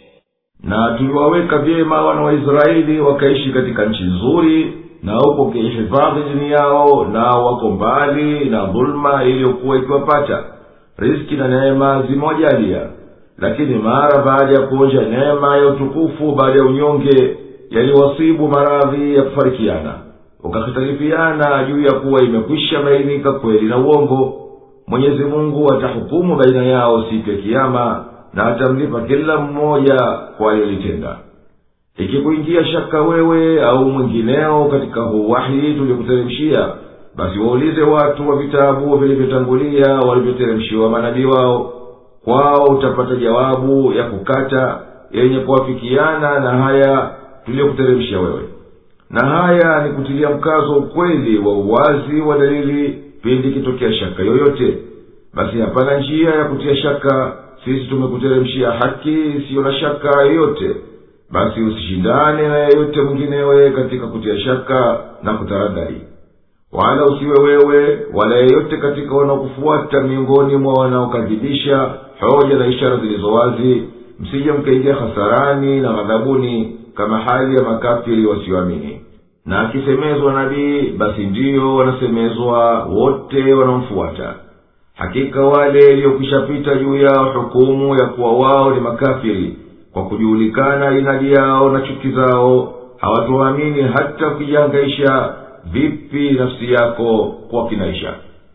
na tuliwaweka vyema wana wa israeli wakaishi katika nchi nzuri na huko ukihifadhi dini yao nao wako mbali na dhuluma iliyokuwa ikiwapata riski na neema zimewajalia lakini mara baada ya kuonja neema ya utukufu baada ya unyonge yaliwasibu maradhi ya kufarikiana wakahitalifiana juu ya kuwa imekwisha bainika kweli na uongo mwenyezi mungu atahukumu baina yao siku ya kiama na atamlipa kila mmoja kwa aliyolitenda ikikuingia shaka wewe au mwingineo katika huu wahi tuliokuteremshia basi waulize watu wa vitabu vilivyotangulia walivyoteremshiwa manabii wao kwao utapata jawabu ya kukata yenye kuwafikiana na haya tuliyokuteremshia wewe na haya ni kutilia mkazo ukweli wa uwazi wa dalili pindi ikitokea shaka yoyote basi hapana njia ya kutia shaka sisi tumekuteremshia haki isiyo na shaka yoyote basi usishindane na yeyote mwinginewe katika kutia shaka na kutaradhari wala usiwe wewe wala yeyote katika wanaokufuata miongoni mwa wanaokadhibisha hoja na ishara zilizo wazi msije mkaingia hasarani na ghadhabuni kama hali ya makafiri wasioamini na akisemezwa nabii basi ndiyo wanasemezwa wote wanaomfuata hakika wale iliyokwishapita juu yao hukumu ya kuwa wao ni makafiri kwa kujuhulikana inadi yao na chuki zao hawatuamini hata ukijihangaisha vipi nafsi yako kwa kinaisha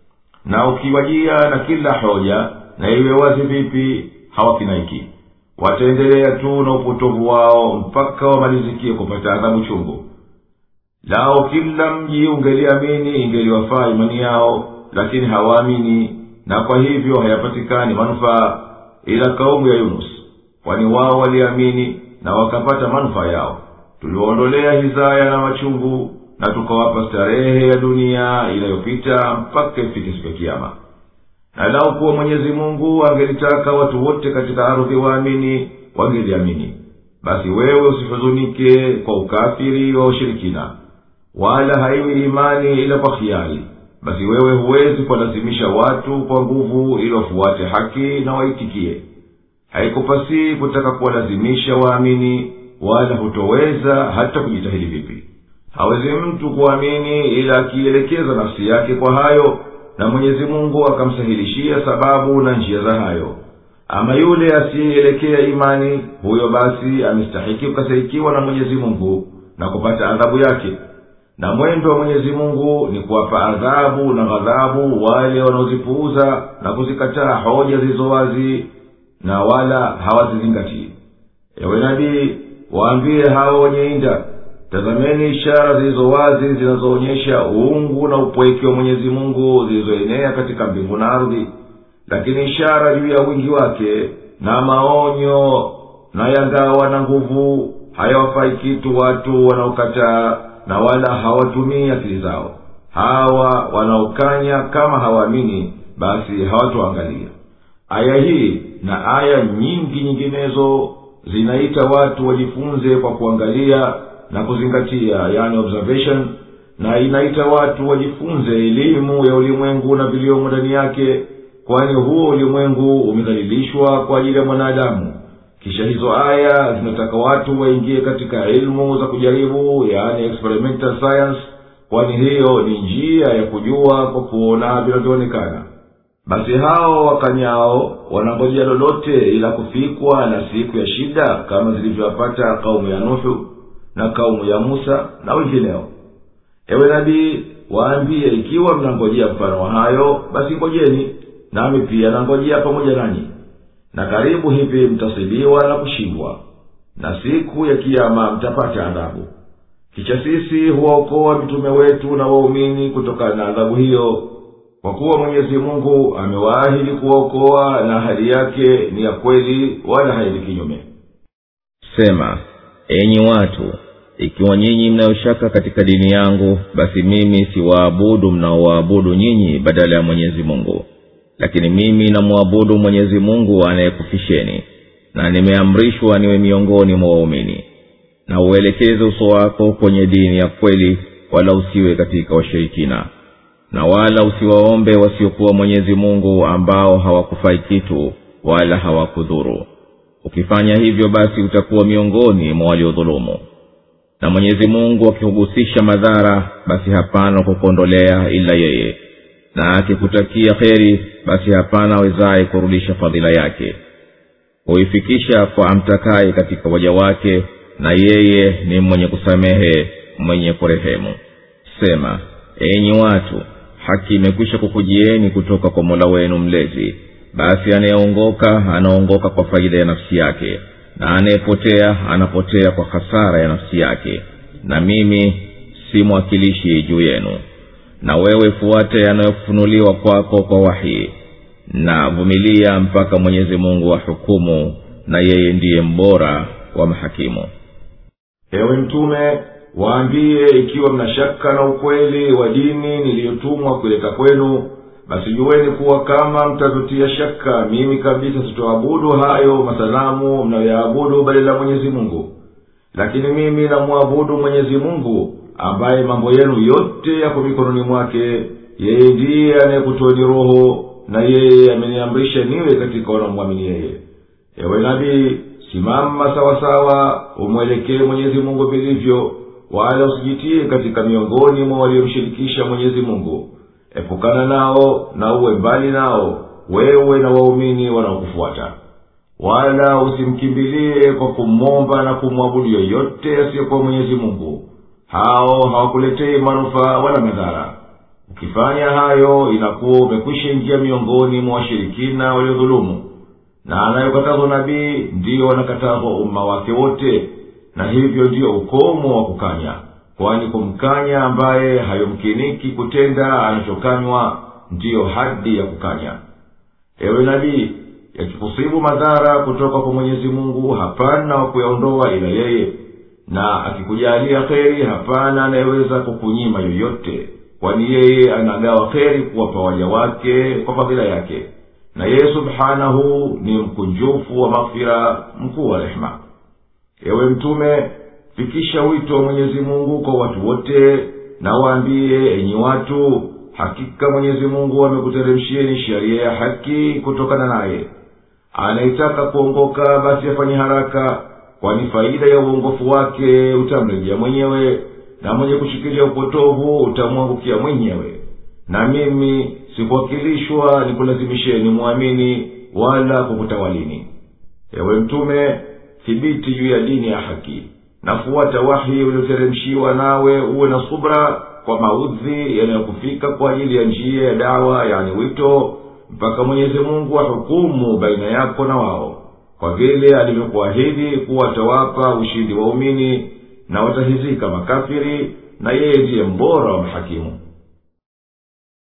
na ukiwajia na kila hoja na iwe wazi vipi hawakinaiki wataendelea tu na upotovu wao mpaka wamalizikie kupata adhabu chungu lao kila mji ungeliamini ingeliwafaa imani yao lakini hawaamini na kwa hivyo hayapatikani manufaa ila kaumu ya yunus kwani wao waliamini na wakapata manufaa yao tuliwaondolea hizaya na machungu na tukawapa starehe ya dunia inayopita mpaka ifike siku ya kiama na lau kuwa mwenyezi mungu angelitaka watu wote katika ardhi waamini wangeliamini basi wewe usihuzunike kwa ukafiri wa ushirikina wala haiwi imani ila kwa hiari basi wewe huwezi kuwalazimisha watu kwa nguvu ili wafuate haki na waitikie haikupasii kutaka kuwalazimisha waamini wala hutoweza hata kujitahidi vipi hawezi mtu kuamini ila akielekeza nafsi yake kwa hayo na mwenyezi mungu akamsahilishia sababu na njia za hayo ama yule asiyeelekea imani huyo basi amestahiki kukasirikiwa na mwenyezi mungu na kupata adhabu yake na mwendo wa mwenyezi mungu ni kuwapa adhabu na ghadhabu wale wanaozipuuza na kuzikataa hoja zilizo wazi na wala hawazizingatii ewe nabii waambie hao wenye inda tazameni ishara zilizo wazi zinazoonyesha uungu na upweke wa mwenyezi mungu zilizoenea katika mbingu na ardhi lakini ishara juu ya wingi wake na maonyo na yangawa na nguvu hayawafai kitu watu wanaokataa na wala hawatumii akili zao hawa wanaokanya kama hawaamini basi hawatoangalia aya hii na aya nyingi nyinginezo zinaita watu wajifunze kwa kuangalia na kuzingatia yani observation na inaita watu wajifunze elimu ya ulimwengu na viliomo ndani yake kwani huo ulimwengu umedhalilishwa kwa ajili ya mwanadamu kisha hizo aya zinataka watu waingie katika elimu za kujaribu yani experimental science kwani hiyo ni njia ya kujua kwa kuona vinavyoonekana basi hao wakanyao wanangojea lolote ila kufikwa na siku ya shida kama zilivyowapata kaumu ya nuhu na kaumu ya musa na wengineo ewe nabii waambie ikiwa mnangojea mfano wa hayo basi ngojeni nami pia nangojea pamoja nanyi na karibu hivi mtasibiwa na kushindwa na siku ya kiama mtapata adhabu kisha sisi huwaokoa mitume wetu na waumini kutokana na adhabu hiyo kwa kuwa mwenyezi mungu amewaahidi kuwaokoa na ahadi yake ni ya kweli wala haidi kinyume sema enyi watu ikiwa nyinyi mnayoshaka katika dini yangu basi mimi siwaabudu mnaowaabudu nyinyi badala ya mwenyezi mungu lakini mimi namwabudu mwenyezi mungu anayekufisheni na nimeamrishwa niwe miongoni mwa waumini na uelekeze uso wako kwenye dini ya kweli wala usiwe katika washirikina na wala usiwaombe wasiokuwa mwenyezi mungu ambao hawakufai kitu wala hawakudhuru ukifanya hivyo basi utakuwa miongoni mwa waliodhulumu na mwenyezi mungu akikuhusisha madhara basi hapana kukuondolea ila yeye na akikutakia kheri basi hapana awezaye kurudisha fadhila yake huifikisha kwa amtakaye katika waja wake na yeye ni mwenye kusamehe mwenye kurehemu sema enyi watu haki imekwisha kukujieni kutoka kwa mola wenu mlezi basi anayeongoka anaongoka kwa faida ya nafsi yake na anayepotea anapotea kwa hasara ya nafsi yake na mimi si mwakilishi juu yenu na wewe fuate yanayofunuliwa kwako kwa wahii na vumilia mpaka mwenyezi mungu ahukumu na yeye ndiye mbora wa mahakimu ewe mtume waambie ikiwa mna shaka na ukweli wa dini niliyotumwa kuleta kwenu basi juweni kuwa kama mtazotia shaka mimi kabisa sitoabudu hayo masanamu mnayoyaabudu badala ya mwenyezi mungu lakini mimi namwabudu mwenyezi mungu ambaye mambo yenu yote yako mikononi mwake yeye ndiye anayekutoeni roho na yeye ameniamrisha niwe katika wanaomwamini yeye ewe nabii simama sawasawa umwelekee mwenyezi mungu vilivyo wala usijitie katika miongoni mwa waliomshirikisha mwenyezi mungu epukana nao na uwe mbali nao wewe na waumini wanaokufuata wala usimkimbilie kwa kumomba na kumwabudu yoyote asiyekuwa mwenyezi mungu hao hawakuletei manufaa wala madhara ukifanya hayo inakuwa umekwisha ingia miongoni mwa washirikina waliodhulumu na anayokatazwa nabii ndiyo wanakatazwa umma wake wote na hivyo ndiyo ukomo wa kukanya kwani kumkanya ambaye hayomkiniki kutenda anachokanywa ndiyo hadi ya kukanya ewe nabii yakikusibu madhara kutoka kwa mwenyezi mungu hapana wa kuyaondoa ila yeye na akikujalia kheri hapana anayeweza kukunyima yoyote kwani yeye anagawa kheri kuwapa waja wake kwa fadhila yake na yeye subhanahu ni mkunjufu wa maghfira mkuu wa rehema ewe mtume fikisha wito wa mwenyezi mungu kwa watu wote na waambie enyi watu hakika mwenyezi mungu amekuteremshieni sheria ya haki kutokana naye anayetaka kuongoka basi afanye haraka kwani faida ya uongofu wake utamrejea mwenyewe na mwenye kushikilia upotovu utamwangukia mwenyewe na mimi sikuwakilishwa nikulazimisheni mwamini wala kukutawalini ewe mtume thibiti juu ya dini ya haki nafuata wahi ulioteremshiwa nawe uwe na subra kwa maudhi yanayokufika kwa ajili ya njia ya dawa yani wito mpaka mwenyezi mungu ahukumu baina yako na wao kwa vile alivyokuahidi kuwa atawapa ushindi waumini na watahizika makafiri na yeye ndiye mbora wa mahakimu